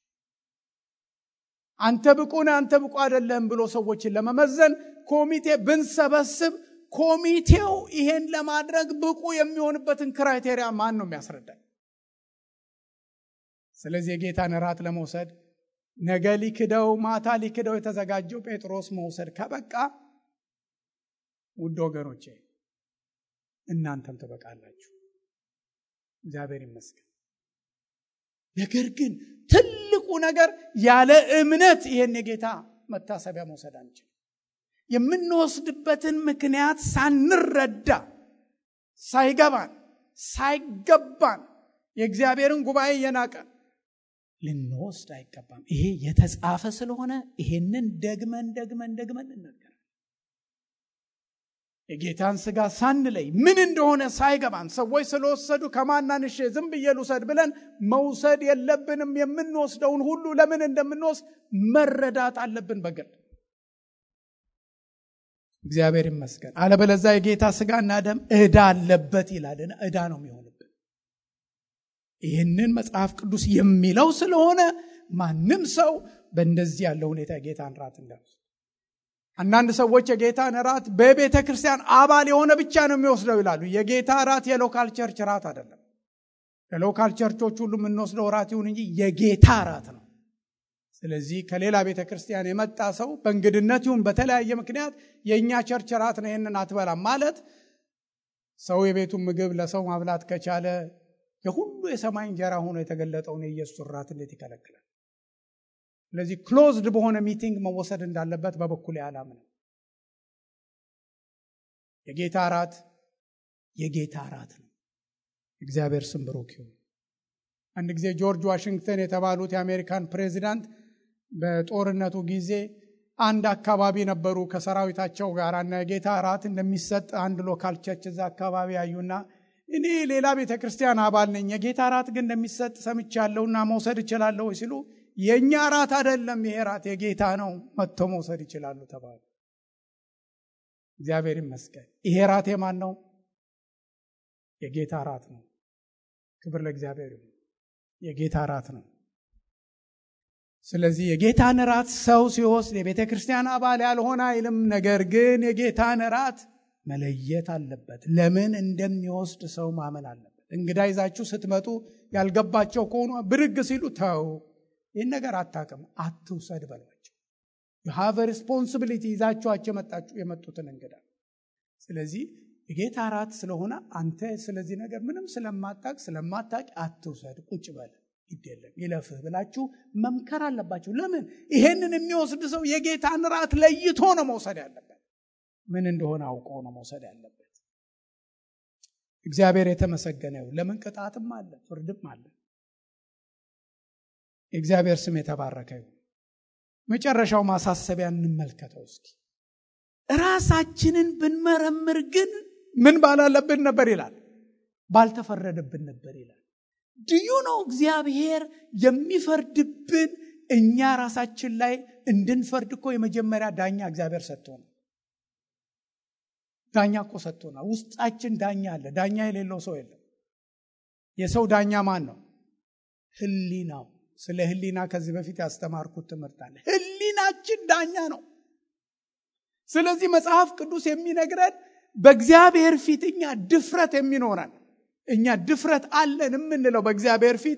አንተ ብቁ ነህ፣ አንተ ብቁ አይደለም ብሎ ሰዎችን ለመመዘን ኮሚቴ ብንሰበስብ ኮሚቴው ይሄን ለማድረግ ብቁ የሚሆንበትን ክራይቴሪያ ማን ነው የሚያስረዳኝ? ስለዚህ የጌታን እራት ለመውሰድ ነገ ሊክደው ማታ ሊክደው የተዘጋጀው ጴጥሮስ መውሰድ ከበቃ ውድ ወገኖቼ እናንተም ትበቃላችሁ። እግዚአብሔር ይመስገን። ነገር ግን ትልቁ ነገር ያለ እምነት ይሄን የጌታ መታሰቢያ መውሰድ አንችል። የምንወስድበትን ምክንያት ሳንረዳ ሳይገባን ሳይገባን የእግዚአብሔርን ጉባኤ እየናቀን ልንወስድ አይገባም። ይሄ የተጻፈ ስለሆነ ይሄንን ደግመን ደግመን ደግመን እንናገራለን። የጌታን ስጋ ሳንለይ ምን እንደሆነ ሳይገባን ሰዎች ስለወሰዱ ከማናንሽ ዝም ብዬ ልውሰድ ብለን መውሰድ የለብንም። የምንወስደውን ሁሉ ለምን እንደምንወስድ መረዳት አለብን በግል እግዚአብሔር ይመስገን። አለበለዛ የጌታ ስጋና ደም ዕዳ አለበት ይላል። ዕዳ ነው የሚሆንብን። ይህንን መጽሐፍ ቅዱስ የሚለው ስለሆነ ማንም ሰው በእንደዚህ ያለ ሁኔታ የጌታን ራት እንዳይወስድ። አንዳንድ ሰዎች የጌታን ራት በቤተ ክርስቲያን አባል የሆነ ብቻ ነው የሚወስደው ይላሉ። የጌታ ራት የሎካል ቸርች ራት አይደለም። የሎካል ቸርቾች ሁሉ የምንወስደው ራት ይሁን እንጂ የጌታ ራት ነው። ስለዚህ ከሌላ ቤተ ክርስቲያን የመጣ ሰው በእንግድነት ይሁን በተለያየ ምክንያት የእኛ ቸርች ራት ነው ይህንን አትበላም ማለት ሰው የቤቱን ምግብ ለሰው ማብላት ከቻለ የሁሉ የሰማይ እንጀራ ሆኖ የተገለጠውን የኢየሱስ ራት እንዴት ይከለክላል? ስለዚህ ክሎዝድ በሆነ ሚቲንግ መወሰድ እንዳለበት በበኩል አላምንም። የጌታ ራት የጌታ ራት ነው። እግዚአብሔር ስም ብሩክ ይሁን። አንድ ጊዜ ጆርጅ ዋሽንግተን የተባሉት የአሜሪካን ፕሬዚዳንት በጦርነቱ ጊዜ አንድ አካባቢ ነበሩ ከሰራዊታቸው ጋር እና የጌታ ራት እንደሚሰጥ አንድ ሎካል ቸርች እዛ አካባቢ ያዩና እኔ ሌላ ቤተ ክርስቲያን አባል ነኝ፣ የጌታ ራት ግን እንደሚሰጥ ሰምቻለሁና መውሰድ እችላለሁ ሲሉ የእኛ ራት አይደለም ይሄ ራት የጌታ ነው፣ መጥተው መውሰድ ይችላሉ ተባሉ። እግዚአብሔር ይመስገን። ይሄ ራት የማን ነው? የጌታ ራት ነው። ክብር ለእግዚአብሔር ይሁን። የጌታ ራት ነው። ስለዚህ የጌታን ራት ሰው ሲወስድ የቤተ ክርስቲያን አባል ያልሆነ አይልም። ነገር ግን የጌታን ራት መለየት አለበት። ለምን እንደሚወስድ ሰው ማመን አለበት። እንግዳ ይዛችሁ ስትመጡ ያልገባቸው ከሆኑ ብድግ ሲሉ ተው፣ ይህን ነገር አታውቅም፣ አትውሰድ በሏቸው። የሃቭ ሪስፖንሲቢሊቲ ይዛችኋቸው የመጡትን እንግዳ። ስለዚህ የጌታ ራት ስለሆነ አንተ ስለዚህ ነገር ምንም ስለማታቅ ስለማታቅ አትውሰድ፣ ቁጭ በል ግድ የለም ይለፍህ ብላችሁ መምከር አለባቸው። ለምን ይሄንን የሚወስድ ሰው የጌታን ራት ለይቶ ነው መውሰድ ያለበት። ምን እንደሆነ አውቆ ነው መውሰድ ያለበት። እግዚአብሔር የተመሰገነ ይሁን። ለምን ቅጣትም አለ፣ ፍርድም አለ። የእግዚአብሔር ስም የተባረከ ይሁን። መጨረሻው ማሳሰቢያ እንመልከተው እስኪ። ራሳችንን ብንመረምር ግን ምን ባላለብን ነበር ይላል፣ ባልተፈረደብን ነበር ይላል። ድዩ ነው እግዚአብሔር የሚፈርድብን እኛ ራሳችን ላይ እንድንፈርድ እኮ የመጀመሪያ ዳኛ እግዚአብሔር ሰጥቶናል። ዳኛ እኮ ሰጥቶናል። ውስጣችን ዳኛ አለ። ዳኛ የሌለው ሰው የለም። የሰው ዳኛ ማን ነው? ህሊናው። ስለ ህሊና ከዚህ በፊት ያስተማርኩት ትምህርት አለ። ህሊናችን ዳኛ ነው። ስለዚህ መጽሐፍ ቅዱስ የሚነግረን በእግዚአብሔር ፊት እኛ ድፍረት የሚኖረን እኛ ድፍረት አለን የምንለው በእግዚአብሔር ፊት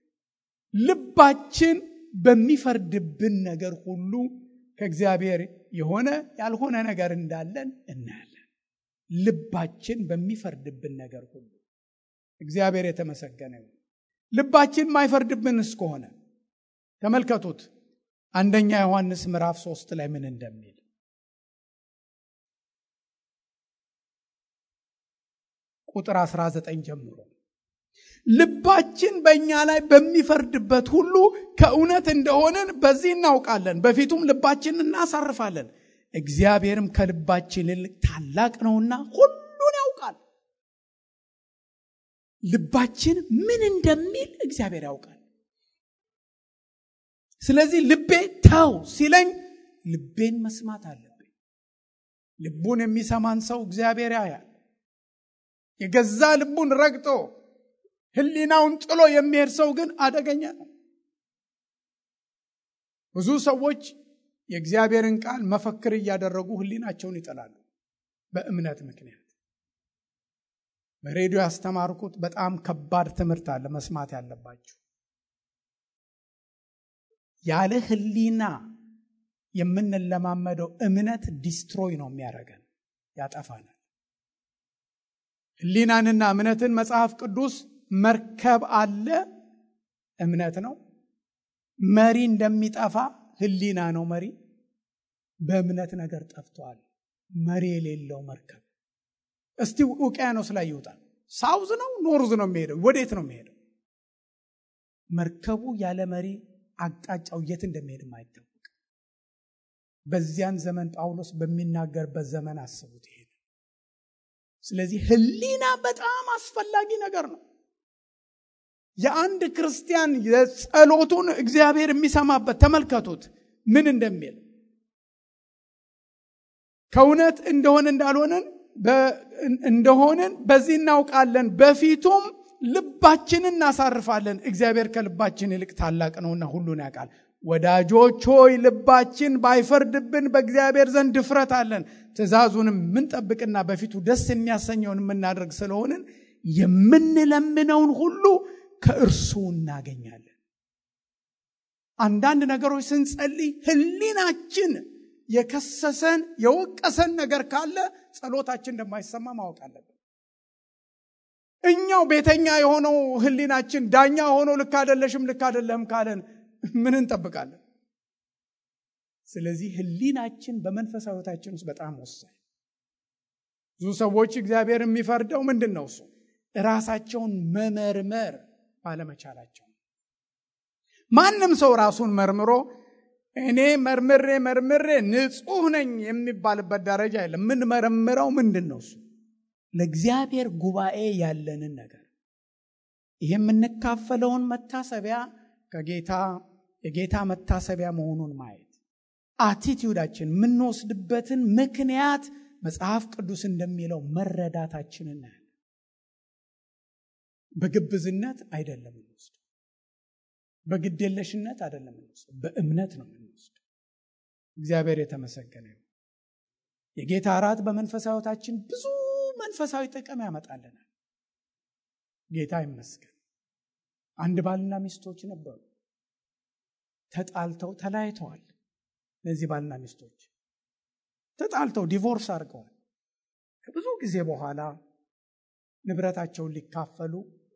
ልባችን በሚፈርድብን ነገር ሁሉ ከእግዚአብሔር የሆነ ያልሆነ ነገር እንዳለን እናያለን። ልባችን በሚፈርድብን ነገር ሁሉ እግዚአብሔር የተመሰገነ ይሁን። ልባችን ማይፈርድብን እስከሆነ ተመልከቱት አንደኛ ዮሐንስ ምዕራፍ ሶስት ላይ ምን እንደሚል ቁጥር 19 ጀምሮ ልባችን በእኛ ላይ በሚፈርድበት ሁሉ ከእውነት እንደሆንን በዚህ እናውቃለን፣ በፊቱም ልባችንን እናሳርፋለን። እግዚአብሔርም ከልባችን ይልቅ ታላቅ ነውና ሁሉን ያውቃል። ልባችን ምን እንደሚል እግዚአብሔር ያውቃል። ስለዚህ ልቤ ተው ሲለኝ ልቤን መስማት አለብኝ። ልቡን የሚሰማን ሰው እግዚአብሔር ያያል። የገዛ ልቡን ረግጦ ሕሊናውን ጥሎ የሚሄድ ሰው ግን አደገኛ ነው። ብዙ ሰዎች የእግዚአብሔርን ቃል መፈክር እያደረጉ ሕሊናቸውን ይጥላሉ በእምነት ምክንያት። በሬዲዮ ያስተማርኩት በጣም ከባድ ትምህርት አለ መስማት ያለባችሁ። ያለ ሕሊና የምንለማመደው እምነት ዲስትሮይ ነው የሚያደርገን፣ ያጠፋናል። ሕሊናንና እምነትን መጽሐፍ ቅዱስ መርከብ አለ እምነት ነው። መሪ እንደሚጠፋ ሕሊና ነው መሪ። በእምነት ነገር ጠፍቷል። መሪ የሌለው መርከብ እስቲ ውቅያኖስ ላይ ይውጣል። ሳውዝ ነው ኖርዝ ነው የሚሄደው? ወዴት ነው የሚሄደው? መርከቡ ያለ መሪ አቅጣጫው የት እንደሚሄድም አይታወቅም። በዚያን ዘመን ጳውሎስ በሚናገርበት ዘመን አስቡት ይሄ ስለዚህ ሕሊና በጣም አስፈላጊ ነገር ነው። የአንድ ክርስቲያን የጸሎቱን እግዚአብሔር የሚሰማበት ተመልከቱት ምን እንደሚል ከእውነት እንደሆነ እንዳልሆነን እንደሆንን በዚህ እናውቃለን፣ በፊቱም ልባችንን እናሳርፋለን። እግዚአብሔር ከልባችን ይልቅ ታላቅ ነውና ሁሉን ያውቃል። ወዳጆች ሆይ ልባችን ባይፈርድብን በእግዚአብሔር ዘንድ ድፍረት አለን። ትእዛዙንም የምንጠብቅና በፊቱ ደስ የሚያሰኘውን የምናደርግ ስለሆንን የምንለምነውን ሁሉ ከእርሱ እናገኛለን። አንዳንድ ነገሮች ስንጸልይ ሕሊናችን የከሰሰን የወቀሰን ነገር ካለ ጸሎታችን እንደማይሰማ ማወቅ አለብን። እኛው ቤተኛ የሆነው ሕሊናችን ዳኛ ሆኖ ልክ አደለሽም ልክ አደለህም ካለን ምን እንጠብቃለን? ስለዚህ ሕሊናችን በመንፈሳዊ ሕይወታችን ውስጥ በጣም ወሳኝ። ብዙ ሰዎች እግዚአብሔር የሚፈርደው ምንድን ነው? እሱ ራሳቸውን መመርመር ባለመቻላቸው። ማንም ሰው ራሱን መርምሮ እኔ መርምሬ መርምሬ ንጹሕ ነኝ የሚባልበት ደረጃ የለም። የምንመረምረው ምንድን ነው? እሱ ለእግዚአብሔር ጉባኤ ያለንን ነገር ይህ የምንካፈለውን መታሰቢያ ከጌታ የጌታ መታሰቢያ መሆኑን ማየት አቲቲዩዳችን የምንወስድበትን ምክንያት መጽሐፍ ቅዱስ እንደሚለው መረዳታችን እናያለን። በግብዝነት አይደለም የምንወስደው፣ በግዴለሽነት አይደለም የምንወስደው፣ በእምነት ነው የምንወስደው። እግዚአብሔር የተመሰገነ ይሁን። የጌታ እራት በመንፈሳዊ ሕይወታችን ብዙ መንፈሳዊ ጥቅም ያመጣልናል። ጌታ ይመስገን። አንድ ባልና ሚስቶች ነበሩ። ተጣልተው ተለያይተዋል። እነዚህ ባልና ሚስቶች ተጣልተው ዲቮርስ አድርገዋል። ከብዙ ጊዜ በኋላ ንብረታቸውን ሊካፈሉ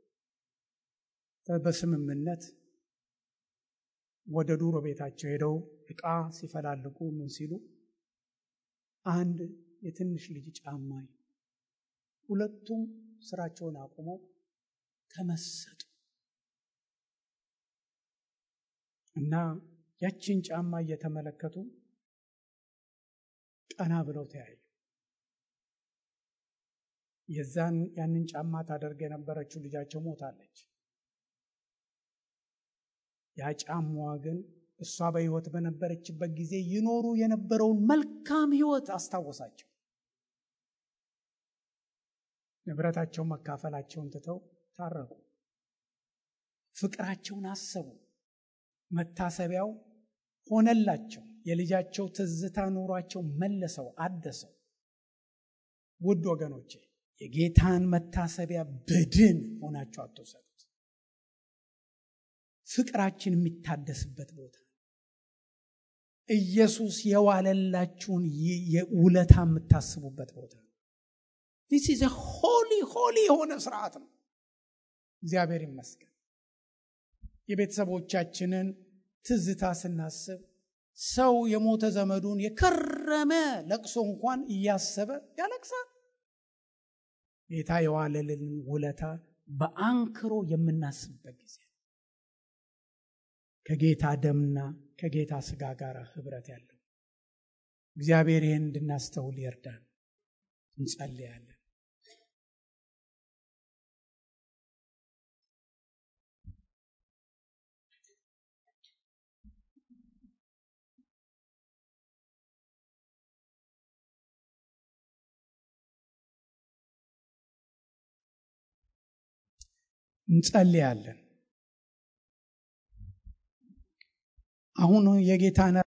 በስምምነት ወደ ዱሮ ቤታቸው ሄደው ዕቃ ሲፈላልጉ ምን ሲሉ አንድ የትንሽ ልጅ ጫማ ሁለቱም ስራቸውን አቁመው ተመሰጡ እና ያችን ጫማ እየተመለከቱ ቀና ብለው ተያዩ። የዛን ያንን ጫማ ታደርግ የነበረችው ልጃቸው ሞታለች። ያ ጫማዋ ግን እሷ በሕይወት በነበረችበት ጊዜ ይኖሩ የነበረውን መልካም ሕይወት አስታወሳቸው። ንብረታቸውን መካፈላቸውን ትተው ታረቁ። ፍቅራቸውን አሰቡ። መታሰቢያው ሆነላቸው። የልጃቸው ትዝታ ኑሯቸው መለሰው፣ አደሰው። ውድ ወገኖቼ የጌታን መታሰቢያ በድን ሆናቸው አትውሰዱት። ፍቅራችን የሚታደስበት ቦታ ኢየሱስ የዋለላችሁን ውለታ የምታስቡበት ቦታ ዲስ ኢዝ ሆሊ ሆሊ የሆነ ስርዓት ነው። እግዚአብሔር ይመስገን። የቤተሰቦቻችንን ትዝታ ስናስብ ሰው የሞተ ዘመዱን የከረመ ለቅሶ እንኳን እያሰበ ያለቅሳል። ጌታ የዋለልን ውለታ በአንክሮ የምናስብበት ጊዜ ከጌታ ደምና ከጌታ ስጋ ጋር ህብረት ያለው እግዚአብሔር ይህን እንድናስተውል ይርዳን። እንጸልያለን። እንጸልያለን። አሁን የጌታን